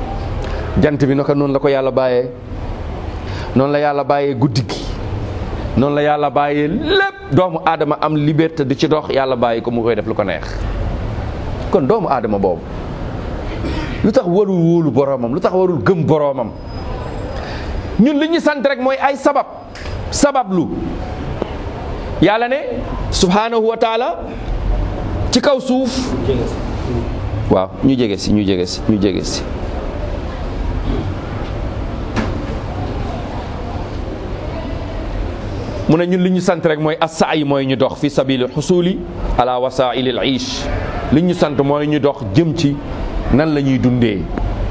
jant bi naka noonu la ko yàlla bàyyee noonu la yàlla bàyyee guddi gi noonu la yàlla bàyyee lépp doomu aadama am liberté di ci dox yàlla bàyyi ko mu koy def lu ko neex kon doomu aadama boobu lu tax warul wóolu boroomam lu tax warul gëm boroomam ñun li ñu sant rek mooy ay sabab sabab lu yàlla ne subhanahu wa taala ci kaw suuf waaw ñu jege si ñu jege si ñu jege si mu ne ñun li ñu sant rek mooy assaay mooy ñu dox fi sabili xusuli ala wasaili al ish li ñu sant mooy ñu dox jëm ci nan la ñuy dundee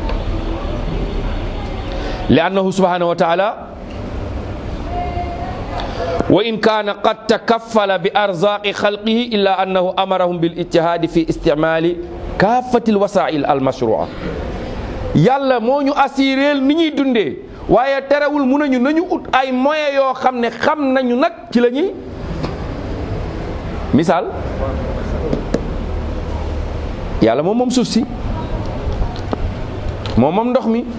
li annahu subhanahu wa taala wa in kaana qad takaffala bi arzaqi xalqihi illa annahu amarahum bil ijtihaadi fi isticmaali kaafati alwasail almashrua yàlla moo ñu assuréel ni ñuy dundee waaye terewul mun nañu nañu ut ay moyens yoo xam ne xam nañu nag ci la ñuy misaal yàlla moom moom suuf si moom moom ndox mi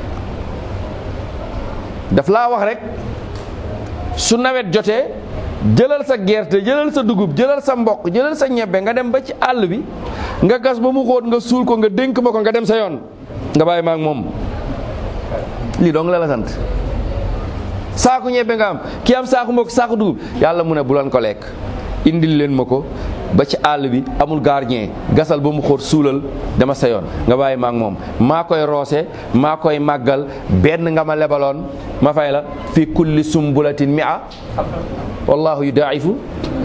daf laa wax rek su nawet jotee jëlal sa gerte jëlal sa dugub jëlal sa mboq jëlal sa ñebbe nga dem ba ci àll bi nga gas ba mu xóot nga suul ko nga dénk ma ko nga dem sa yoon nga bàyyi ma ak moom lii dong la la sant saaku ñebbe nga am kii am saaku mboq saaku dugub yàlla mu ne bu leen ko lekk indil leen ma ko ba ci àll bi amul gardien gasal ba mu xóot suulal dama sa yoon nga bàyyi ma ak moom maa koy roose maa koy màggal benn nga ma lebaloon ma fay la fi kulli sumbulatin mi'a wallahu yudaa'ifu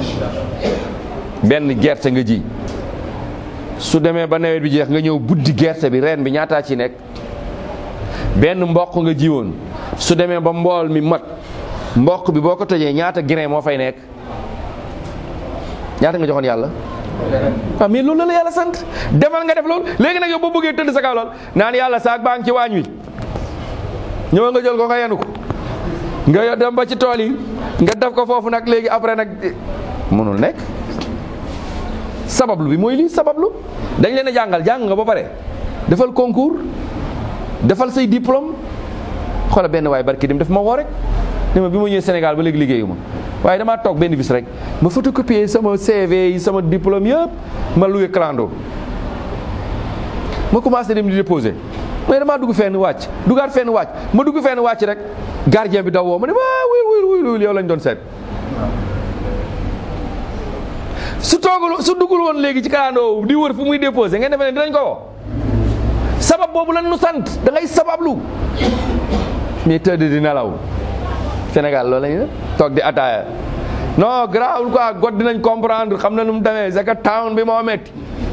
benn gerte nga ji su demee ba nawet bi jeex nga ñëw buddi gerte bi reen bi ñaataa ci nekk benn mboq nga jiwoon su demee ba mbool mi mat mboq bi boo ko tojee ñaata grain moo fay nekk ñaata nga joxoon yàlla waaw mais loolu la la yàlla sant demal nga def loolu léegi nag yow boo bëggee tëdd sa kaw lool naan yàlla saak baa ngi ci waañ wi ñëwal nga jël ko nga yenu ko nga dem ba ci tool yi nga def ko foofu nag léegi après nag mënul nekk sabablu bi mooy lii sabablu dañ leen a jàngal jàng nga ba pare defal concours defal say diplôme xoola benn waaye barki dem daf ma woo rek ne ma bi ma ñëwee Sénégal ba léegi liggéeyu ma waaye damaa toog benn bis rek ma photocopier sama CV yi sama diplôme yëpp ma loué clando ma commencé dem di déposer mais damaa dugg fenn wàcc duggaat fenn wàcc ma dugg fenn wàcc rek gardien bi daw woo ma ne waa wuy wuy wuy yow lañ doon seet su toogul su duggul woon léegi ci clando di wër fu muy déposer ngeen defee ne dinañ ko woo sabab boobu lan nu sant da ngay sabablu mais tëdd di nelaw Sénégal loolu la ñu toog di ataaya non grawul quoi god dinañ comprendre xam na nu mu demee c'est que town bi moo métti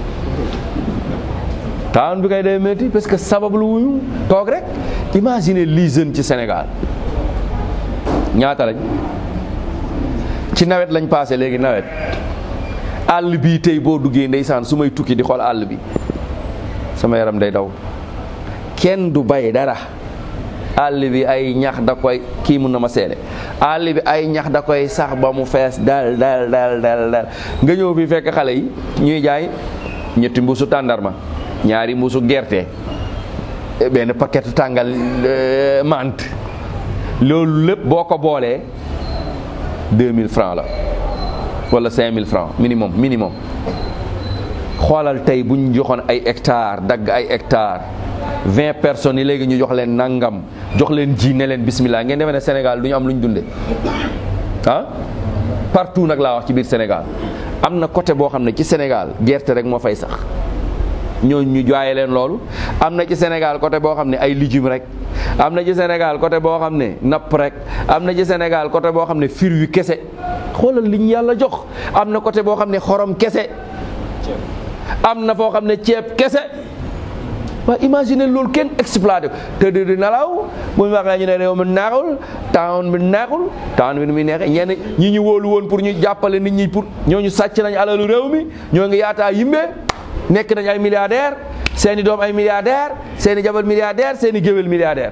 town bi kay day métti parce que sabablu wuñu toog rek imagine lii jeune ci Sénégal ñaata lañ ci nawet lañ passé léegi nawet àll bii tey boo duggee ndeysaan su may tukki di xool àll bi sama yaram day daw kenn du bay dara àll bi ay ñax da koy kii mun na ma seede àll bi ay ñax da koy sax ba mu fees dal dal dal dal dal nga ñëw fi fekk xale yi ñuy jaay ñetti mbuusu tàndarma ñaari mbuusu gerte benn paquet tàngal mant loolu lépp boo ko boolee 2000 francs la wala 5000 francs minimum minimum xoolal tey bu ñu joxoon ay hectares dagg ay hectares vingt personnes yi léegi ñu jox leen nangam jox leen ji ne leen bismillah ngeen demee ne Sénégal du ñu am lu ñu dundee ah partout nag laa wax ci biir Sénégal am na côté boo xam ne ci Sénégal gerte rek moo fay sax ñooñu ñu jaaye leen loolu am na ci Sénégal côté boo xam ne ay légumes rek am na ci Sénégal côté boo xam ne napp rek am na ci Sénégal côté boo xam ne fir yu kese xoolal li ñu yàlla jox am na côté boo xam ne xorom kese am na foo xam ne ceeb kese waa imagine loolu kenn exploité ko te di di nelaw bu ñu waxee ñu ne réew mi neexul town bi neexul town bi nu muy neexee ñenn ñi ñu wóolu woon pour ñu jàppale nit ñi pour ñooñu sàcc nañ alalu réew mi ñoo ngi yaataa yimbe nekk nañ ay milliardaire seeni doom ay milliardaire seeni jabar milliardaire seeni géwél milliardaire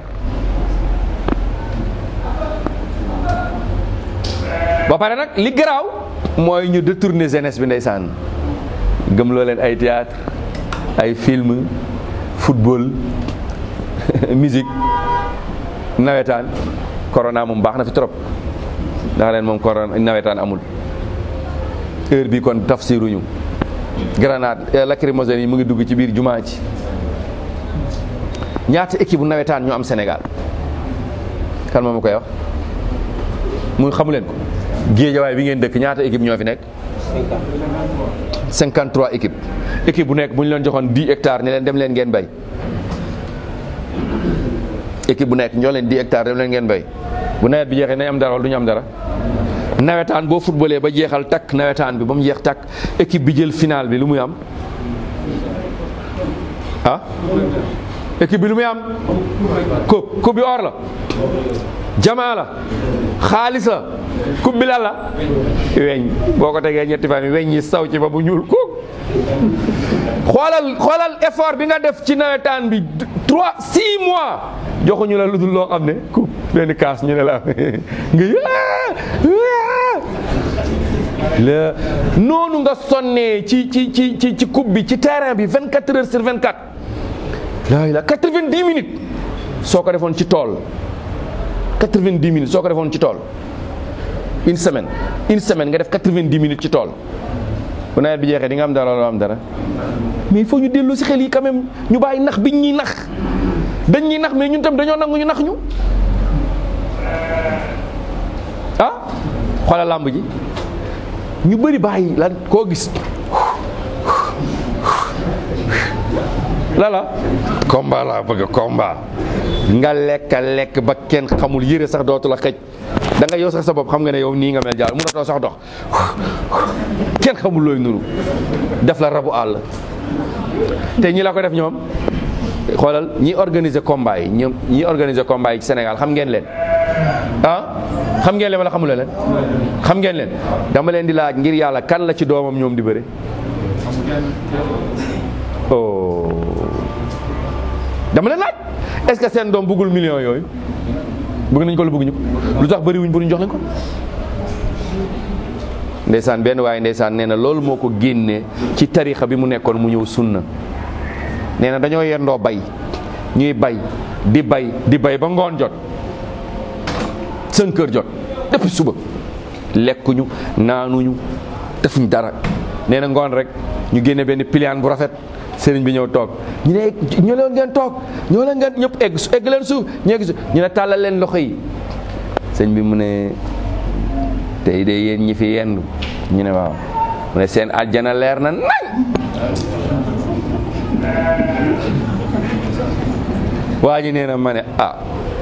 ba pare nag li garaaw mooy ñu détourner jeunesse bi ndeysaan gëm loo leen ay théâtre ay film football musique nawetaan corona moom baax na fi trop ndax ren moom koron nawetaan amul heure bi kon tafsiruñu grenade lacrymogène yi mu ngi dugg ci biir jumaa ji ñaata équipe bu nawetaan ñu am Sénégal kan moo ma koy wax muy xamu leen ko géejawaay bi ngeen dëkk ñaata équipe ñoo fi nekk 53 équipe équipe bu nekk bu ñu leen joxoon 10 hectares ne leen dem leen ngeen bay équipe bu nekk ñoo leen 10 hectares dem leen ngeen bay bu nawet bi jeexee nañ am dara wala du ñu am dara nawetaan boo footballee ba jeexal takk nawetaan bi ba mu jeex takk équipe bi jël final bi lu muy am ah équipe bi lu muy am coupe coupe bi or la jamaa la xaalis la coupe bi lan la weñ boo ko tegee ñetti fan yi weñ yi saw ci ba bu ñuul kook xoolal xoolal effort bi nga def ci nawetaan bi trois six mois joxuñu la lu dul loo xam ne coupe benn kaas ñu ne la nga la noonu nga sonnee ci ci ci ci ci coupe bi ci terrain bi 24 heures sur 24 laay la 90 minutes soo ko defoon ci tool 90 minutes soo ko defoon ci tool une semaine une semaine nga def 90 minutes ci tool bu nawet bi jeexee di nga am dara loo am dara mais il faut ñu dellu si xel yi quand même ñu bàyyi nax biñ ñuy nax dañ ñuy nax mais ñun tam dañoo nangu ñu nax ñu ah xoolal làmb ji ñu bëri bàyyi lan koo gis lala combat laa bëgg combat nga lekk lekk ba kenn xamul yére sax dootu la xëj da nga yow sax sa bopp xam nga ne yow nii nga mel jaar mënatoo sax dox kenn xamul looy nuru def la rabu àll te ñi la ko def ñoom xoolal ñi organiser combat yi ñoom ñi organiser combat yi ci Sénégal xam ngeen leen ah xam ngeen leen wala xamula leen xam ngeen leen dama leen di laaj ngir yàlla kan la ci doomam ñoom di bëre oh dama leen laaj est-ce que seen doom bëggul millions yooyu bëgg nañ ko lu bëgguñu ko lu tax bëri wuñ pour ñu jox leen ko ndeysaan benn waaye ndeysaan nee na loolu moo ko génnee ci tarixa bi mu nekkoon mu ñëw sunna nee na dañoo yendoo bay ñuy bay di bay di bay ba ngoon jot cinq heures jot depuis suba lekkuñu naanuñu defuñ dara nee na ngoon rek ñu génne benn pliant bu rafet sëriñ bi ñëw toog ñu ne ñoo leen ngeen toog ñoo leen ngeen ñëpp egg egg leen suuf ñu egg suuf ñu ne tàllal leen loxo yi sëñ bi mu ne tey de yéen ñi fi yendu ñu ne waaw mu ne seen aljana leer na nañ waa ji nee na ma ne ah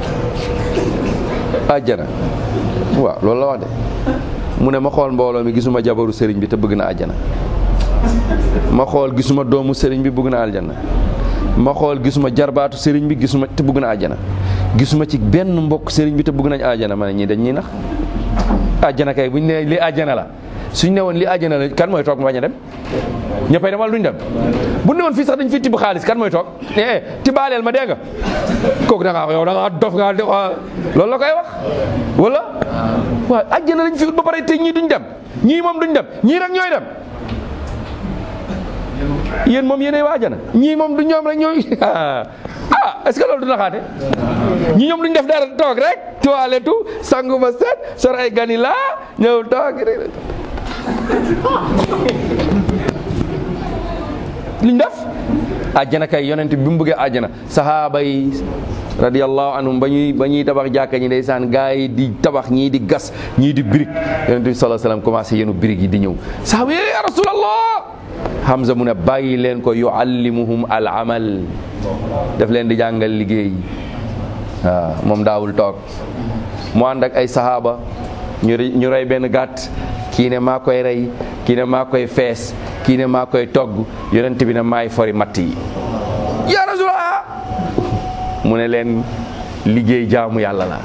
aljana waaw loolu la wax de mu ne ma xool mbooloo mi gisuma jabaru sëriñ bi te bëgg na aljana ma xool gisuma doomu sëriñ bi bëgg na aljana ma xool gisuma jarbaatu sëriñ bi gisuma te bëgg na aljana gisuma ci benn mbokk sëriñ bi te bëgg nañ aljana ma ne ñii dañ ñuy nax aljana kay buñ ne li aljana la suñ ne woon li aljana la kan mooy toog ma bañ a dem ñëppay dem wala duñ dem bu ne woon fii sax dañ fi tibb xaalis kan mooy toog eh tibaaleel ma dégg nga kooku da ngaa yow da ngaa dof nga loolu la koy wax wala waaw aljana lañ fi ut ba pare te ñii duñ dem ñii moom duñ dem ñii rek ñooy dem yéen moom yéenay waajana ñii moom du ñoom rek ñooy ah est-ce que loolu du naxaate ñi ñoom duñ def dara toog rek toilette sangu ba set sor ay gani laa ñëw toog liñ def àjjana kay yonent bi mu bëggee àjjana sahaaba yi radiyallahu anhum ba ñuy ba ñuy tabax jàkka ñi ndeysaan gaa yi di tabax ñii di gas ñii di birig yonent bi sallallahu alayhi wasallam commencé yenu birig yi di ñëw sahaaba yi ya rasulallah Hamza mu ne bàyyi leen ko yuallimuhum al amal daf leen di jàngal liggéey waaw moom daawul toog mu ànd ak ay sahaaba ñu ñu rey benn gàtt kii ne maa koy rey kii ne maa koy fees kii ne maa koy togg yonent bi ne maay fori matt yi ya rasulallah mu ne leen liggéey jaamu yàlla la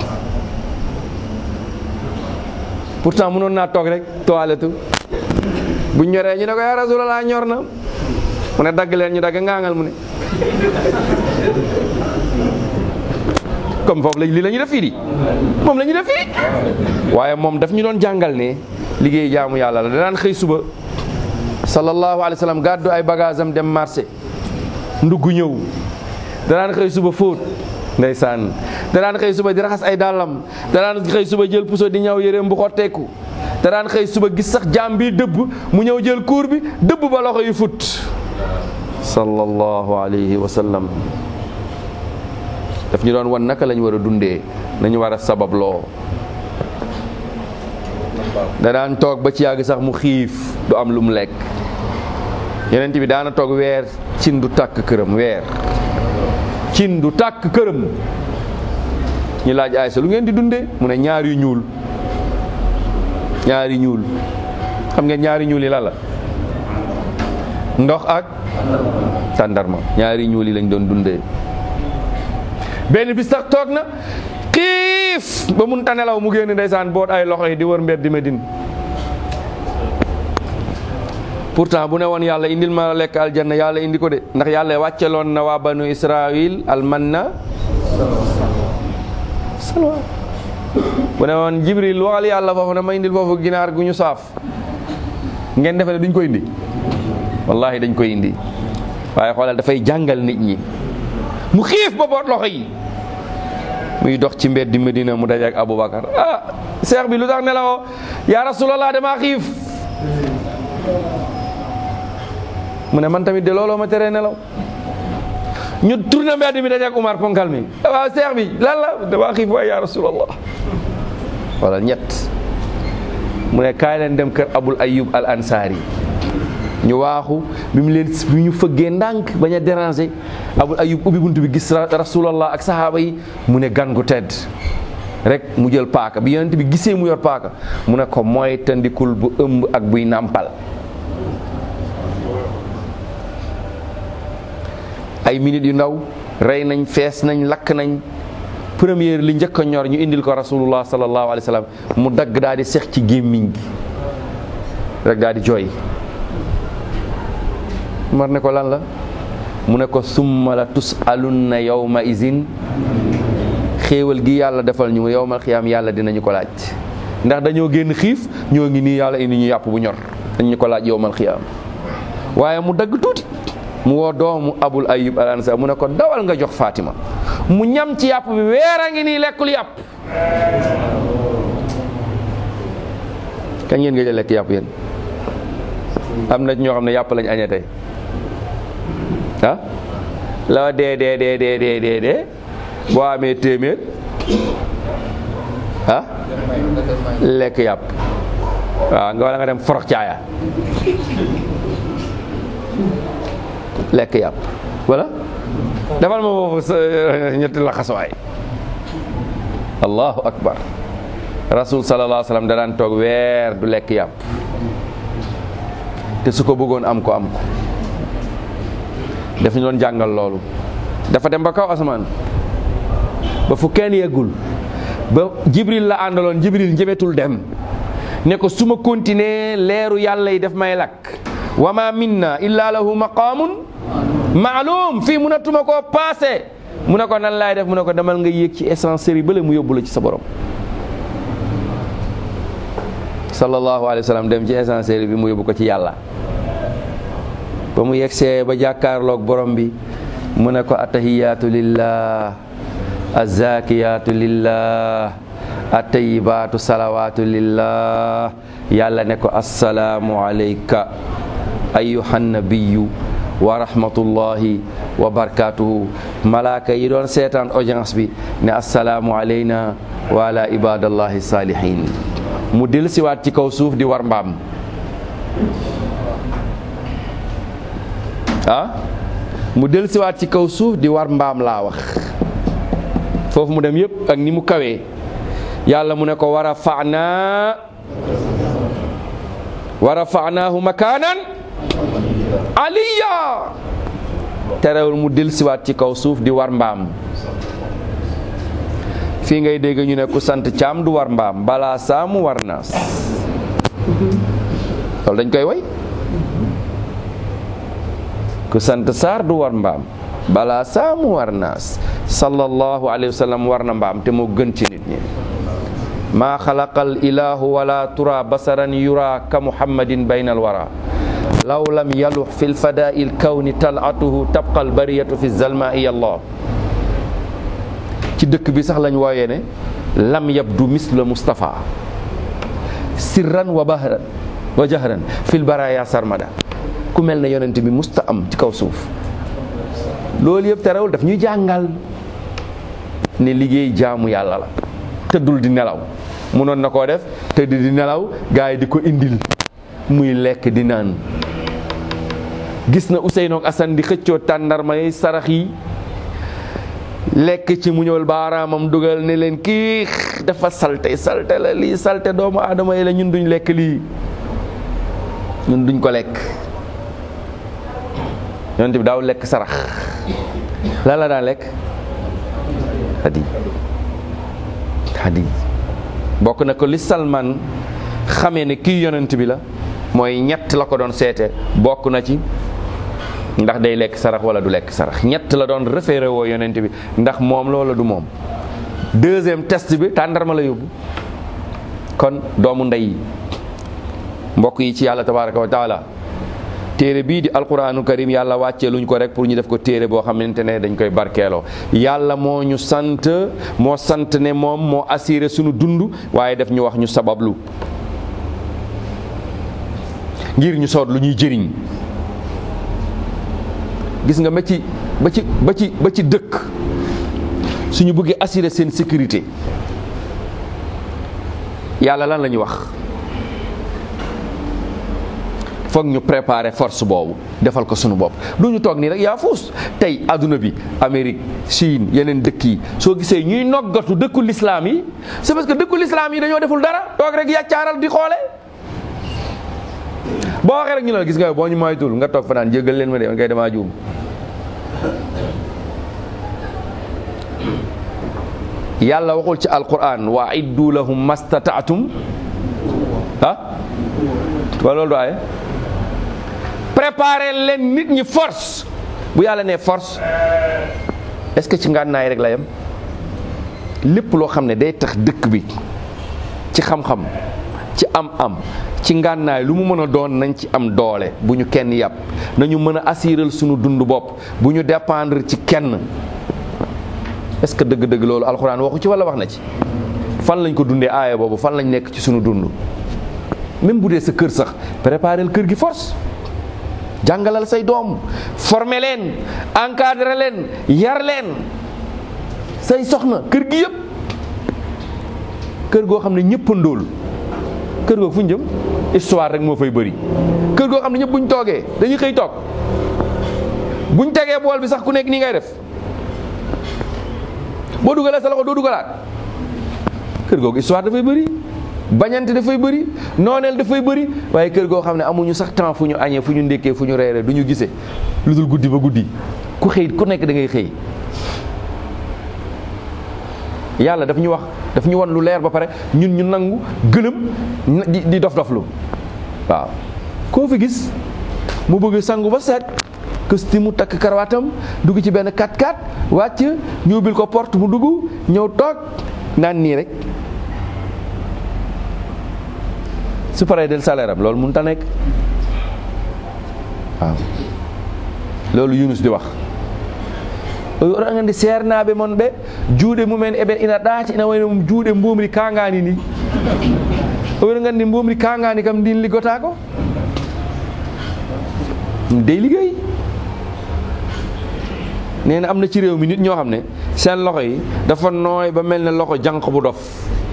pourtant mënoon naa toog rek toilette bu ñoree ñu ne ko ya rasulallah ñor na mu ne dagg leen ñu dagg ngaangal mu ne comme foofu la lii la ñu def fii di moom la ñu def fii waaye moom daf ñu doon jàngal ne liggéey jaamu yàlla la danaan xëy suba sallallahu alayhi wa sallam gàddu ay bagage am dem marché ndugg ñëw danaan xëy suba fóot ndeysaan da daan xëy suba di raxas ay dàllam da daan xëy suba jël puso di ñaw yéreem bu xotteeku da daan xëy suba gis sax jaam bi dëbb mu ñëw jël kuur bi dëbb ba loxo yi fut sallallahu alayhi wa sallam daf ñu doon wan naka lañ war a dundee nañu war a sababloo da daan toog ba ci yàgg sax mu xiif du am lu mu lekk yeneen bi daana toog weer cin du tàkk këram weer cin du tàkk këram ñu laaj Aysa lu ngeen di dundee mu ne ñaar yu ñuul ñaar yu ñuul xam ngeen ñaari ñuul yi la la ndox ak tàndarma ñaari ñuul yi lañ doon dundee benn bis sax toog na xiif ba mun ta nelaw mu génn ndeysaan boot ay loxo yi di wër mbedd di Medine pourtant bu ne woon yàlla indil ma la lekk aljanna yàlla indi ko de ndax yàlla wàcceloon na waa banu israil almanna salwa bu ne woon jibril waxal yàlla foofu ne ma indil foofu ginaar gu ñu saaf ngeen defe ne duñ ko indi wallahi dañ koy indi waaye xoolal dafay jàngal nit ñi mu xiif ba boot loxo yi muy dox ci mbedd Medina mu daje ak Aboubacar ah seex bi lu tax nelawoo yaa rasulallah damaa xiif mu ne man tamit de looloo ma teree nelaw ñu tourné mbedd mi daje ak Umar ponkal mi waaw seex bi lan la damaa xiif waaye yaa rasulallah wala ñett mu ne kaay leen dem kër Abul Ayyub al Ansari ñu waaxu bi mu leen bi ñu fëggee ndànk bañ a déranger Abul Ayyub ubbi bunt bi gis rasulallah ak sahaaba yi mu ne gan gu tedd rek mu jël paaka bi yonent bi gisee mu yor paaka mu ne ko mooy tandikul bu ëmb ak buy nàmpal ay minutes yu ndaw rey nañ fees nañ lakk nañ première li njëkk a ñor ñu indil ko rasulullah sallallahu alayhi wa sallam mu dagg daal di sex ci gémmiñ gi rek daal di jooy mar ne ko lan la mu ne ko summa la tusalunna yawma izin xéewal gi yàlla defal ñu yawmal xiyaam yàlla dinañu ko laaj ndax dañoo génn xiif ñoo ngi nii yàlla indi ñu yàpp bu ñor dañ ñu ko laaj yawmal xiyaam waaye mu dagg tuuti mu woo doomu abul ayub al ansari mu ne ko dawal nga jox Fatima mu ñam ci yàpp bi weer a ngi nii lekkul yàpp kañ ngeen nga jël lekk yàpp yéen am na ñoo xam ne yàpp lañ añee tey ah la dee dee dee dee dee dee dee boo amee téeméer ah lekk yàpp waaw nga wala nga dem forox caaya lekk yàpp wala defal ma foofu sa ñetti laxasuwaay allahu akbar rasul sallallahu alayhi wa sallam da daan toog weer du lekk yàpp te su ko bëggoon am ko am ko daf ñu doon jàngal loolu dafa dem ba kaw asamaan ba fu kenn yeggul ba jibril la àndaloon jibril njëmetul dem ne ko su ma continuer leeru yàlla yi def may lakk wa ma minna illa lahu maqaamun maalum fii munatuma koo paase mu ne ko nan laay def mu ne ko demal nga yéeg ci essencerie bële mu yóbbu la ci sa borom sallallahu alayhi wa sallam dem ci essencerie bi mu yóbbu ko ci yàlla ba mu yegsee ba jàkkaarloog borom bi mu ne ko atahiyaatu lillah azakiyatu lillah atayibaatu salawaatu lillah yàlla ne ko assalaamu alayka ayuhan nabiyu wa rahmatullahi wa barakatuhu malaaka yi doon seetaan audience bi ne assalaamu alayna wa ala ibadallahi salihin mu del siwaat ci kaw suuf di war mbaam ah mu del siwaat ci kaw suuf di war mbaam laa wax foofu mu dem yëpp ak ni mu kawee yàlla mu ne ko war a faanaa war a faanaahu makaanan aliya terewul mu del siwaat ci kaw suuf di war mbaam fii ngay dégg ñu ne ku sant caam du war mbaam balaa saamu war naas loolu dañ koy way ku sant saar du war mbaam balaa saamu war naas sallallahu alayhi wa sallam war na mbaam te moo gën ci nit ñi maa xalaqal ilahu wala tura basaran yura ka muhammadin bayna alwara law lam yalux fi lfadaai lkawni talatuhu tabqa albariyatu fi zalmaai allah ci dëkk bi sax lañ wooyee ne lam yabdu misla Mustafa sirran wa bahran wa jahran fil baraya sarmada ku mel ne yonent bi musta am ci kaw suuf loolu yëpp terewul daf ñuy jàngal ne liggéey jaamu yàlla la tëddul di nelaw munoon na koo def tëdd di nelaw gars yi di ko indil muy lekk di naan gis na Ousseynou ak Assane di xëccoo tàndarma yi sarax yi lekk ci mu ñëwal baaraamam dugal ne leen kii dafa salte salte la lii salte doomu aadama yi la ñun duñ lekk lii ñun duñ ko lekk yonent bi daaw lekk sarax lan la daan lekk hadi hadi bokk na ko li Salman xamee ne kii yonent bi la mooy ñett la ko doon seete bokk na ci ndax day lekk sarax wala du lekk sarax ñett la doon référé woo yonent bi ndax moom loola du moom deuxième test bi tàndarma la yóbbu kon doomu ndey yi mbokk yi ci yàlla tabaraka wa taala téere bii di alquraanu karim yàlla wàccee luñ ko rek pour ñu def ko téere boo xamante ne dañ koy barkeeloo yàlla moo ñu sant moo sant ne moom moo assuré suñu dund waaye def ñu wax ñu sabablu ngir ñu soot lu ñuy jëriñ gis nga ba ci ba ci ba ci ba ci dëkk suñu bëggee assurer seen sécurité yàlla lan la ñu wax foog ñu préparer force boobu defal ko suñu bopp du ñu toog nii rek yaa fuus tey adduna bi Amérique Chine yeneen dëkk yi soo gisee ñuy noggatu dëkku lislaam yi c'est parce que dëkku lislaam yi dañoo deful dara toog rek yàccaaral di xoole boo waxee rek ñu la gis nga boo ñu moytul nga toog fa naan jéggal leen ma de man kay damaa juum yàlla waxul ci alquran wa iddu lahum mastataatum ah wala loolu du aaye préparer leen nit ñi force bu yàlla nee force est-ce que ci ngànnaay rek la yem lépp loo xam ne day tax dëkk bi ci xam-xam ci am-am ci ngànnaay lu mu mën a doon nañ ci am doole bu ñu kenn yàpp nañu mën a assurer sunu dund bopp bu ñu dépendre ci kenn est-ce que dëgg-dëgg loolu alxuraan waxu ci walla wax na ci fan lañ ko dundee aaya boobu fan lañ nekk ci sunu dund même bu dee sa kër sax préparer kër gi force jàngalal say doom former leen encadrer leen yar leen say soxna kër gi yëpp kër goo xam ne ñëpp a ndóol kër googu fu ñu jëm histoire rek moo fay bëri kër goo xam ne ñëpp bu ñu toogee dañuy xëy toog bu ñu tegee bool bi sax ku nekk nii ngay def boo dugalee sa loxo doo dugalaat kër googu histoire dafay bëri bañante dafay bëri nooneel dafay bëri waaye kër goo xam ne amuñu sax temps fu ñu añee fu ñu ndékkee fu ñu reeree du ñu gisee lu dul guddi ba guddi ku xëy ku nekk da ngay xëy yàlla daf ñu wax daf ñu won lu leer ba pare ñun ñu nangu gëlëm di di dof doflu waaw koo fi gis mu bëgg sangu ba set kësti mu takk karawaatam dugg ci benn 4x4 wàcc ñu ubbil ko porte mu dugg ñëw toog naan nii rek su paree del salaire am loolu mënut a nekk waaw loolu Yunus di wax o yoɗangandi seernaɓe mon ɓe juuɗe mumen eɓe ina ɗaati ina wayno mum juuɗe mbomri kangani ni o wiɗa gandi mbomri kangani kam ndin liggotako ɗum dey liggéey nee na am na ci réew mi nit ñoo xam ne seen loxo yi dafa nooy ba mel ne loxo jànq bu dof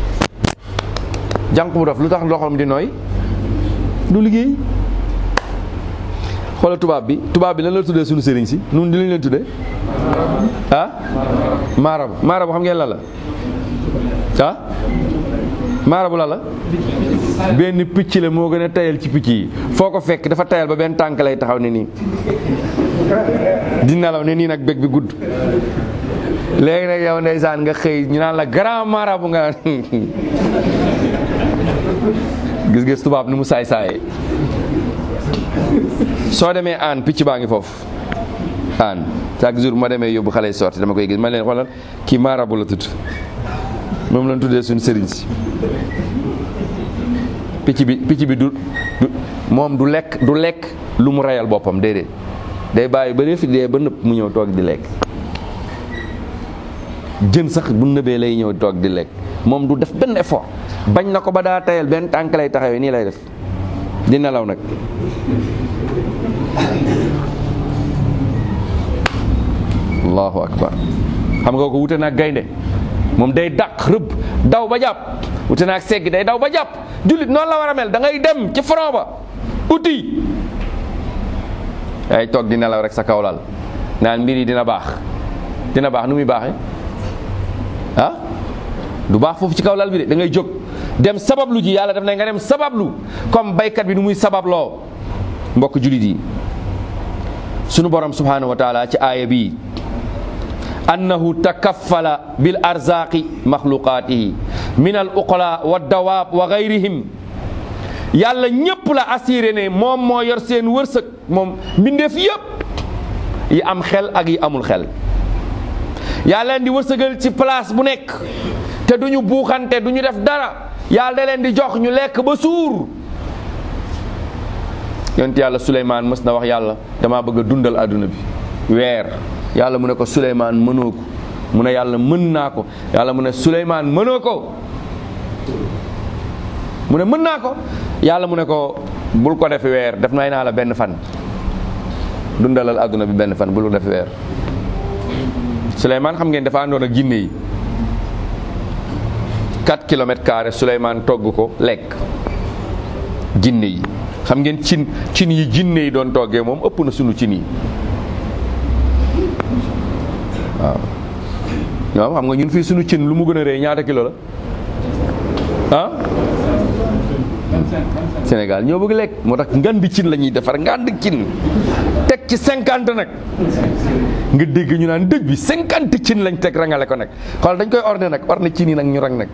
jànq bu dof lu tax loxoom di nooy du liggéey xoolal tubaab bi tubaab bi lan la tuddee suñu sëriñ si nun di lañ leen tuddee ah maarabu maarabu xam ngeen la la ah maarabu la la benn picc la moo gën a tayal ci picc yi foo ko fekk dafa tayal ba benn tànk lay taxaw ne nii di nelaw ne nii nag bég bi gudd léegi nag yow ndeysaan nga xëy ñu naan la grand marabu nga gis-gis tubaab ni mu saay saayee soo demee aan picc baa ngi foofu aan chaque jour ma demee yóbbu xale yi sorti dama koy gis ma leen xoolal kii marabu la tudd moom lañ tuddee suñu sëriñ si picc bi picc bi du du moom du lekk du lekk lu mu reyal boppam déedéet day bàyyi ba fi dee ba nëpp mu ñëw toog di lekk jën sax bu nëbee lay ñëw toog di lekk moom du def benn effort bañ na ko ba daa tayal benn tànk lay taxawee nii lay def di nelaw nag allahu akbar xam nga ko wute naag gaynde moom day dàq rëbb daw ba jàpp wute naag segg day daw ba jàpp jullit noonu la war a mel da ngay dem ci front ba uti ay toog di nelaw rek sa kawlal naan mbir yi dina baax dina baax nu muy baaxee ah du baax foofu ci kawlal bi de da ngay jóg dem sabablu ji yàlla def na nga dem sabablu comme baykat bi nu muy sababloo mbokk jullit yi sunu borom subhanahu wa taala ci aaya bii annahu takaffala bil arzaqi maxluqaatihi min al uqala wa dawaab wa gayrihim yàlla ñépp la assuré ne moom moo yor seen wërsëg moom mbindeef yépp yi am xel ak yi amul xel yàlla leen di wërsëgal ci place bu nekk te duñu buuxante duñu def dara yàlla da leen di jox ñu lekk ba suur yonent yàlla Suleymaan mës na wax yàlla dama bëgg a dundal àdduna bi weer yàlla mu ne ko Suleymaan mënoo ko mu ne yàlla mën naa ko yàlla mu ne Suleymaan mënoo ko mu ne mën naa ko yàlla mu ne ko bul ko def weer def nay naa la benn fan dundalal àdduna bi benn fan bul ko def weer Suleymaan xam ngeen dafa àndoon ak jinne yi 4 kilomètres carrés Suleymaan togg ko lekk jinne yi xam ngeen cin cin yi jinne yi doon toggee moom ëpp na sunu cin yi waaw ñoom xam nga ñun fii sunu cin lu mu gën a rëy ñaata kilo la ah Sénégal ñoo bëgg lekk moo tax ngandi cin la ñuy defar ngandi cin teg ci cinquante nag nga dégg ñu naan dëj bi cinquante cin lañ teg rangale ko nag xool dañ koy orné nag orné cin yi nag ñu rang nag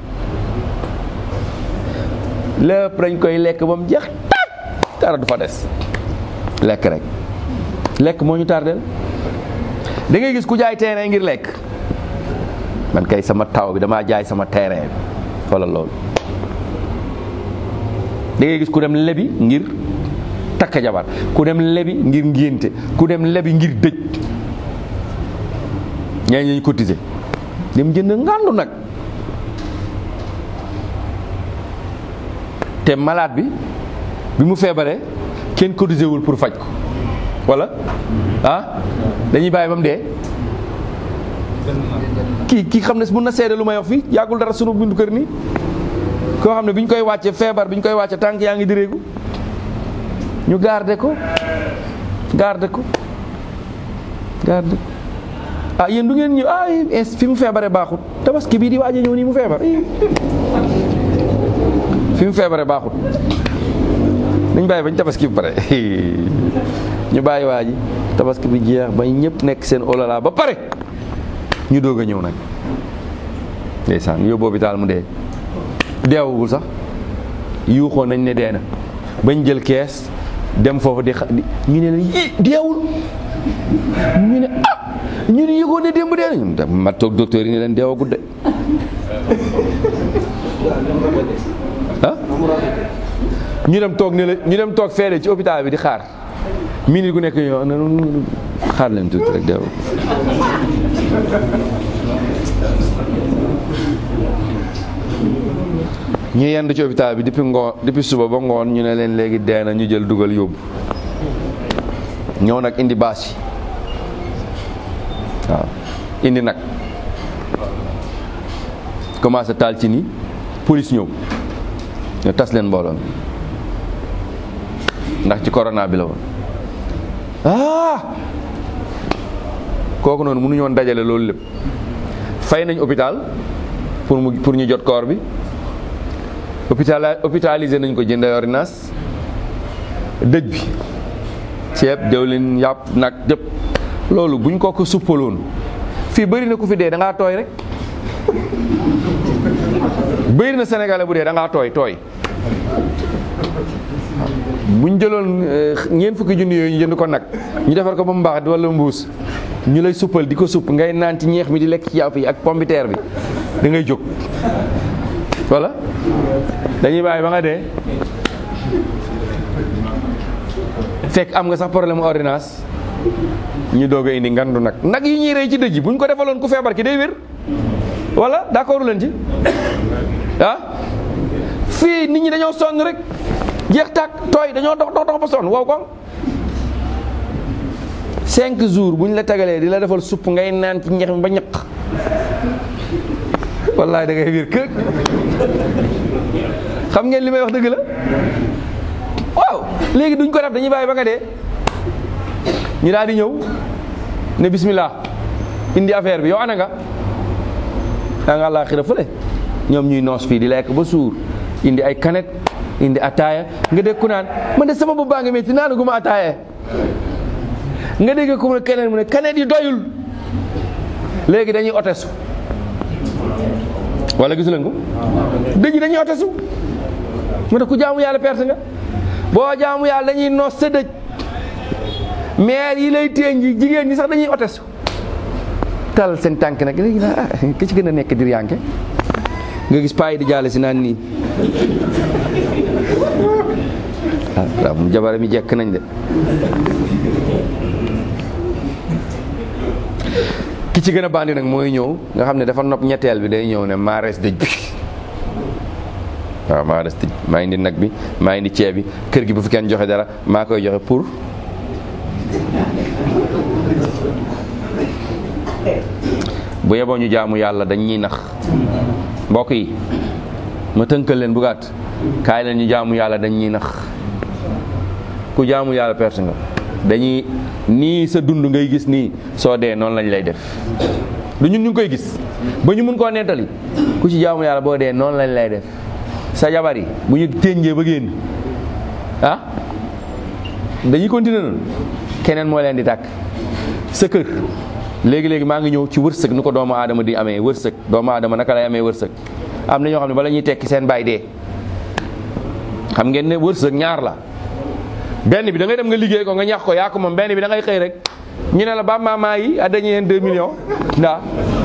lépp dañ koy lekk ba mu jeex tàkk dara du fa des lekk rek lekk moo ñu tardeel da ngay gis ku jaay terrain ngir lekk man kay sama taw bi damaa jaay sama terrain bi xoolal loolu da ngay gis ku dem lebi ngir takk jabar ku dem lebi ngir ngénte ku dem lebi ngir dëj ñaa ñu cotiser dem jënd ngàndu nag te malade bi bi mu feebaree kenn cotisé wul pour faj ko wala ah dañuy bàyyi ba mu dee kii kii xam ne mun na seede lu may wax fii yàggul dara sunu bindu kër nii koo xam ne bi ñu koy wàcce feebar bi ñu koy wàcce tànk yaa ngi direegu ñu garde ko garde ko garde ko ah yéen du ngeen ñëw ah fi mu feebare baaxut tabaski bii di waaj a ñëw nii mu feebar fi mu feebare baaxut dañ bàyyi bañ tabaski bi pare ñu bàyyi waa ji tabaski bi jeex ba ñëpp nekk seen olala ba pare ñu doog a ñëw nag ndeysaan yóbbu hôpital mu dee deewagul sax yuuxoon nañ ne dee na bañ jël kees dem foofu di xa ñu ne la yi deewul ñu ne ah ñu ne yëgoon ne démb dee na ñu ma toog docteur yi ne leen deewagul de ah ñu dem toog ne la ñu dem toog feele ci hôpital bi di xaar minute gu nekk ñoo na xaar leen tuuti rek deewagul ñu yendu ci hôpital bi depuis ngoon depuis suba ba ngoon ñu ne leen léegi dee na ñu jël dugal yóbbu ñëw nag indi baas yi waaw indi nag commencé taal ci ni police ñëw ñu tas leen mbooloo mi ndax ci corona bi la woon ah kooku noonu mënuñu woon dajale loolu lépp fay nañ hôpital pour mu pour ñu jot corps bi hôpital hôpitalisé nañ ko jëndee ordonnance dëj bi ceeb diwlin yàpp nag jëpp loolu buñ ko ko suppaloon fii bëri na ku fi dee da ngaa tooy rek bëri na sénégalais bu dee da ngaa tooy tooy buñ jëloon ñeent fukki junni yooyu ñu jënd ko nag ñu defar ko ba mu baax wala mbuus ñu lay suppal di ko supp ngay naan ci ñeex mi di lekk ci yàpp yi ak pombiteer bi da ngay jóg wala dañuy bàyyi ba nga dee fekk am nga sax problème ordonnance ñu doog a indi ngandu nag nag yi ñuy rey ci dëj yi bu ñu ko defaloon ku feebar ki day wér wala d'accord leen ci ah fii nit ñi dañoo sonn rek jeex tàkk tooy dañoo dox dox dox ba sonn wow ko cinq jours bu ñu la tagalee di la defal supp ngay naan ci ñex mi ba ñaq wallaay da ngay wér kër xam ngeen li may wax dëgg la waaw léegi duñ ko def dañuy bàyyi ba nga dee ñu daal di ñëw ne bismillah indi affaire bi yow ana nga daa nga àllaaxira fële ñoom ñuy noos fii di lekk ba suur indi ay kanet indi ataaya nga dégg ku naan man de sama bopp baa nga métti naanu gu ma ataaya nga dégg ku ne keneen mu ne kanet yi doyul léegi dañuy otesu wala gisu leen ko dëj dañuy otesu mu ne ku jaamu yàlla perte nga boo jaamu yàlla dañuy noos sa dëj maire yi lay téeñ ji jigéen ñi sax dañuy otesu tal seen tànk nag léegi naa ah ki ci gën a nekk dir yanke nga gis paa yi di jaale si naan nii ah waaw mu jabare mi jekk nañ de ki ci gën a bandi nag mooy ñëw nga xam ne dafa nopp ñetteel bi day ñëw ne maa rees dëj bi waaw maa rees dëj maa indi nag bi maa indi ceeb bi kër gi bu fi kenn joxe dara maa koy joxe pour bu yeboo ñu jaamu yàlla dañ ñuy nax mbokk yi ma tënkal leen bu gàtt kaay leen ñu jaamu yàlla dañ ñuy nax ku jaamu yàlla perte nga dañuy nii sa dund ngay gis nii soo dee noonu lañ lay def du ñun ñu ngi koy gis ba ñu mun koo nettali ku ci jaamu yàlla boo dee noonu lañ lay def sa jabar yi bu ñu ténjee ba génn ah dañuy continuer noonu keneen moo leen di tàkk sa kër léegi-léegi maa ngi ñëw ci wërsëg nu ko doomu aadama di amee wërsëg doomu aadama naka lay amee wërsëg am na ñoo xam ne bala ñuy tekki seen baay dee xam ngeen ne wërsëg ñaar la benn bi da ngay dem nga liggéey ko nga ñax ko yaa ko moom benn bi da ngay xëy rek ñu ne la ba mama yi a dañu leen 2 millions ndaa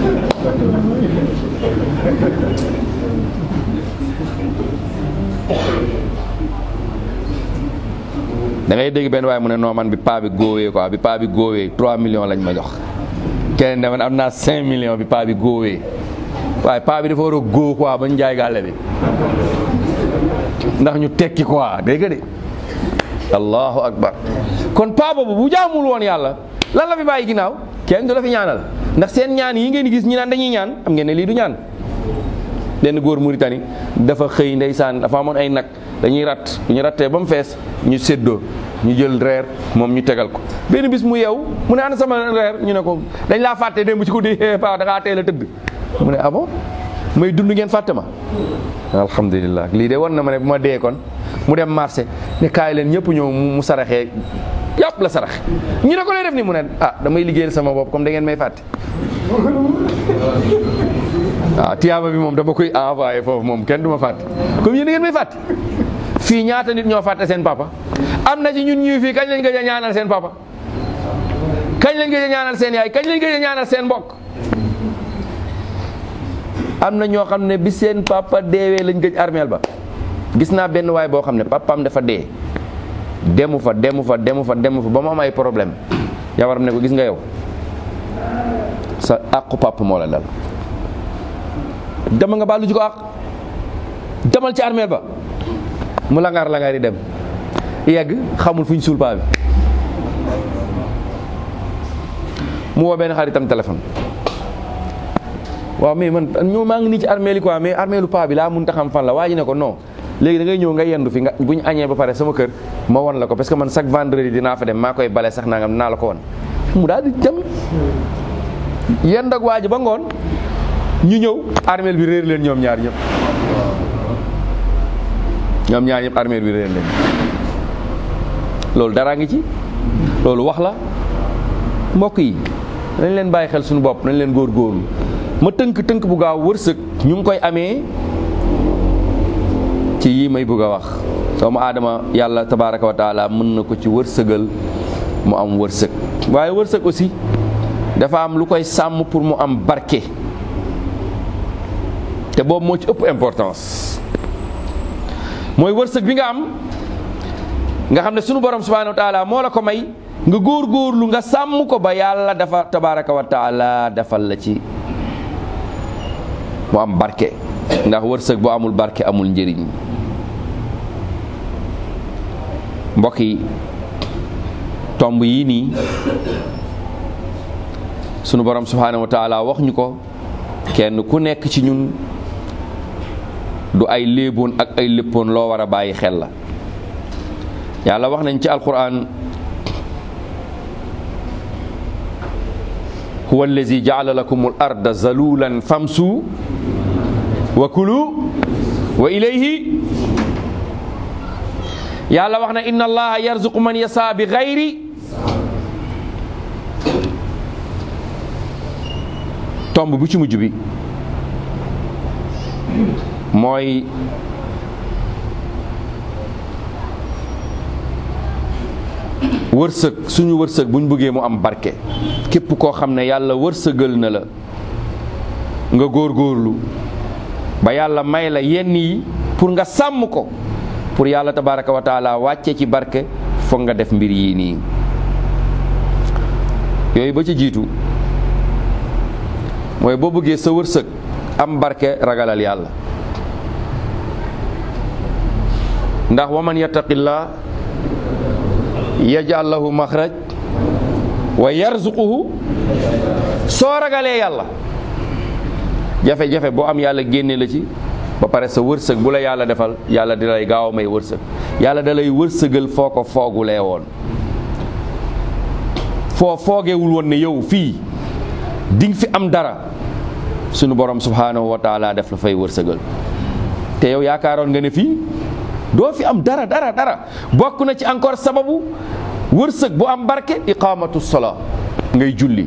da ngay dégg benn waaye mu ne non man bi paa bi góowee quoi bi paa bi góowee 3 millions lañ ma jox keneen ne man am naa 5 millions bi paa bi góowee waaye paa bi dafa war a góo quoi ba ñu jaay gàlle bi ndax ñu tekki quoi dégg nga de allahu akbar kon paa boobu bu jaamul woon yàlla lan la fi bàyyi ginnaaw kenn du la fi ñaanal ndax seen ñaan yi ngeen di gis ñi naan dañuy ñaan am ngeen ne lii du ñaan benn góor Mauritanie dafa xëy ndeysaan dafa amoon ay nag dañuy rat bu ñu rattee ba mu fees ñu séddoo ñu jël reer moom ñu tegal ko benn bis mu yeew mu ne ana sama reer ñu ne ko dañ laa fàtte démb ci ko di paa da ngaa teel a tëdd mu ne ah bon may dund ngeen fàtte ma alhamdulilah lii de war na ma ne bu ma dee kon mu dem marché ne kaay leen ñëpp ñëw mu saraxee yàpp la saraxe ñu ne ko lay def ni mu ne ah damay liggéeyal sama bopp comme da ngeen may fàtte waaw tiyaaba bi moom dama koy envoyé foofu moom kenn du ma fàtte comme yéen da ngeen may fàtte fii ñaata nit ñoo fàtte seen papa am na ci ñun ñuy fii kañ lañ gëj a ñaanal seen papa kañ lañ gëj a ñaanal seen yaay kañ lañ gëj a ñaanal seen mbokk am na ñoo xam ne bi seen papa deewee lañ gëj armeel ba gis naa benn waay boo xam ne papaam dafa dee demu fa demu fa demu fa demu fa ba mu am ay problème jabaram ne ko gis nga yow sa àqu papa moo la dal dama nga baalu ji ko àq demal ci armeel ba mu langaar langaar yi dem yegg xamul fu ñu suul paa bi mu woo benn xaritam téléphone waaw mais man ñoo maa ngi nii ci armeel yi quoi mais armeelu paa bi laa mun ta xam fan la waa ji ne ko non léegi da ngay ñëw nga yendu fi nga bu ñu añee ba pare sama kër ma won la ko parce que man chaque vendredi dinaa fa dem maa koy bale sax nangam dinaa la ko won mu daal di dem yend ak waa ji ba ngoon ñu ñëw armeel bi réer leen ñoom ñaar ñëpp ñoom ñaar ñëpp armeel bi réer leen loolu dara ngi ci loolu wax la mbokk yi nañ leen bàyyi xel suñu bopp nañ leen góorgóorlu ma tënk tënk bu gaaw wërsëg ñu ngi koy amee ci yii may bëgg a wax doomu aadama yàlla tabaraka wa taala mën na ko ci wërsëgal mu am wërsëg waaye wërsëg aussi dafa am lu koy sàmm pour mu am barke te boobu moo ci ëpp importance mooy wërsëg bi nga am nga xam ne sunu borom subhanahu wa taala moo la ko may nga góor-góorlu nga sàmm ko ba yàlla dafa tabaraka wa taala defal la ci mu am barke ndax wërsëg bu amul barke amul njëriñ mbokk yi tomb yii nii sunu borom subhanahu wa taala wax ñu ko kenn ku nekk ci ñun du ay léeboon ak ay léppoon loo war a bàyyi xel la yàlla wax nañ ci alquran huwa allazi jaala lakum al arda zalulan famsu wa kulu wa ilayhi yàlla wax na inna allaha yarzuqu man yasa bi gayri tomb bu ci mujj bi mooy wërsëg suñu wërsëg buñ bëggee mu am barke képp koo xam ne yàlla wërsëgal na la nga góorgóorlu ba yàlla may la yenn yi pour nga sàmm ko pour yàlla tabaraka wa taala wàcce ci barke foog nga def mbir yii nii yooyu ba ci jiitu mooy boo bëggee sa wërsëg am barke ragalal yàlla ndax wa man yattaqillah yaj'al lahu maxraj wa yarzuquhu soo ragalee yàlla jafe-jafe boo am yàlla génne la ci ba pare sa wërsëg bu la yàlla defal yàlla di lay gaaw a may wërsëg yàlla da lay wërsëgal foo ko foogulee woon foo foogewul woon ne yow fii dinga fi am dara sunu borom subhanahu wa taala def la fay wërsëgal te yow yaakaaroon nga ne fii doo fi am dara dara dara bokk na ci encore sababu wërsëg bu am barke iqamatu sola ngay julli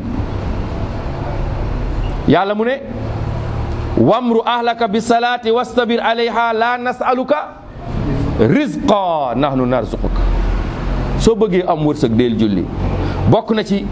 yàlla mu ne wamru ahlaka bi salaati wastabir alayha la nasaluka rizqa nahnu narzuquka soo bëggee am wërsëg deel julli bokk na ci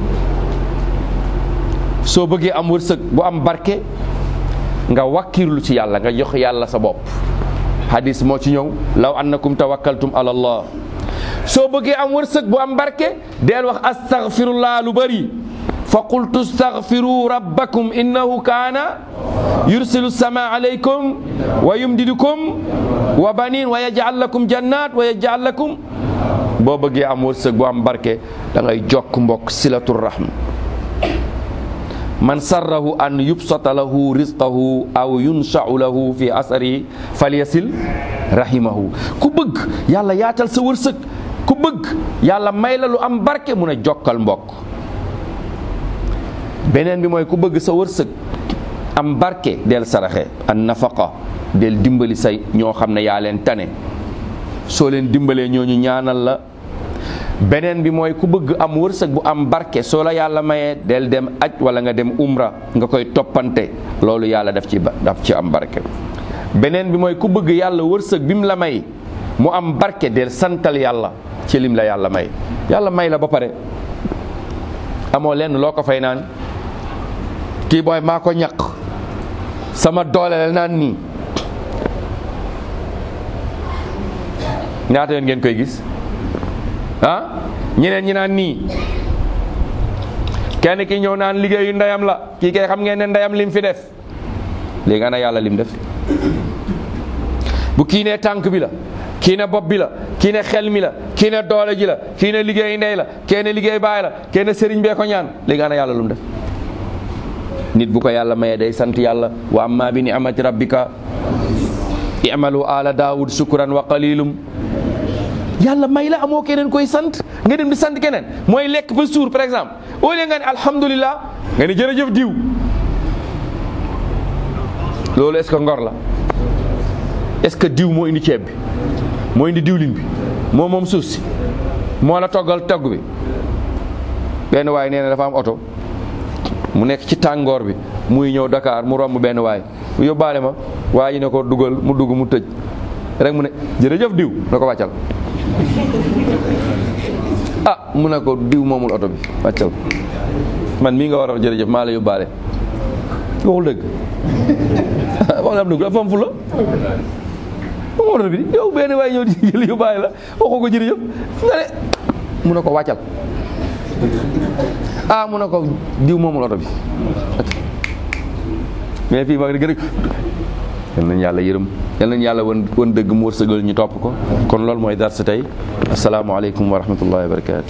soo bëggee am wërsëg bu am barke nga wakkirlu ci yàlla nga jox yàlla sa bopp hadis moo ci ñëw law annakum tawakkaltum ala allah soo bëggee am wërsëg bu am barke deel wax astaghfirullah lu bëri fa qultu astaghfiru rabbakum innahu kaana yursilu sama alaykum wa yumdidukum wa banin wa yaj'al lakum jannat wa yaj'al lakum boo bëggee am wërsëg bu am barke da ngay jokk mbokk silatur rahm man sarrahu an yubsata lahu rizqahu aw yunsha'u lahu fi asari falyasil rahimahu ku bëgg yàlla yaatal sa wërsëg ku bëgg yàlla may la lu am barke mun a jokkal mbokk beneen bi mooy ku bëgg sa wërsëg am barke del saraxe an nafaqa del dimbali say ñoo xam ne yaa leen tane soo leen dimbalee ñooñu ñaanal la beneen bi mooy ku bëgg am wërsëg bu am barke soo la yàlla mayee del dem aj wala nga dem umra nga koy toppante loolu yàlla daf ci daf ci am barke beneen bi mooy ku bëgg yàlla wërsëg bi mu la may mu am barke del santal yàlla ci lim la yàlla may yàlla may la ba pare amoo lenn loo ko fay naan kii booy maa ko ñaq sama doole la naan nii ñaata yoon ngeen koy gis ah ñeneen ñi naan nii kenn ki ñëw naan liggéeyu ndeyam la kii kay xam ngeen ne ndeyam lim fi def léegi ana yàlla lim def bu kii ne tànk bi la kii ne bopp bi la kii ne xel mi la kii ne doole ji la kii ne liggéeyu ndey la kii ne liggéey baay la kii ne sëriñ bee ko ñaan léegi ana yàlla lum def nit bu ko yàlla mayee day sant yàlla wa amma bi ni'mati rabbika i'malu ala daawud shukran wa qalilum yàlla may la amoo keneen koy sant nga dem di sant keneen mooy lekk ba suur par exemple au lieu nga ne alhamdulillah nga ne jërëjëf diw loolu est-ce que ngor la est-ce que diw moo indi ceeb bi moo indi diwlin bi moo moom suuf si moo la toggal togg bi benn waay nee na dafa am oto mu nekk ci tàngoor bi muy ñëw Dakar mu romb benn waay mu yóbbaale ma waa ji ne ko dugal mu dugg mu tëj rek mu ne jërëjëf diw na ko wàccal ah mu ne ko diw moomul oto bi wàccal man mii nga war a wax jërëjëf maa la yóbbaale waxul dëgg wax na am dëgg dafa am fu la moom oto bi yow benn waay ñëw di jël yóbbaale la waxoo ko jërëjëf nga ne mu ne ko wàccal ah mu ne ko diw moomul oto bi mais fii ma gën a yal nañu yàlla yërëm yal nañu yàlla wan wan dëgg mu wërsëgal ñu topp ko kon loolu mooy dar sa tey asalaamaaleykum wa rahmatullahi wa barakatu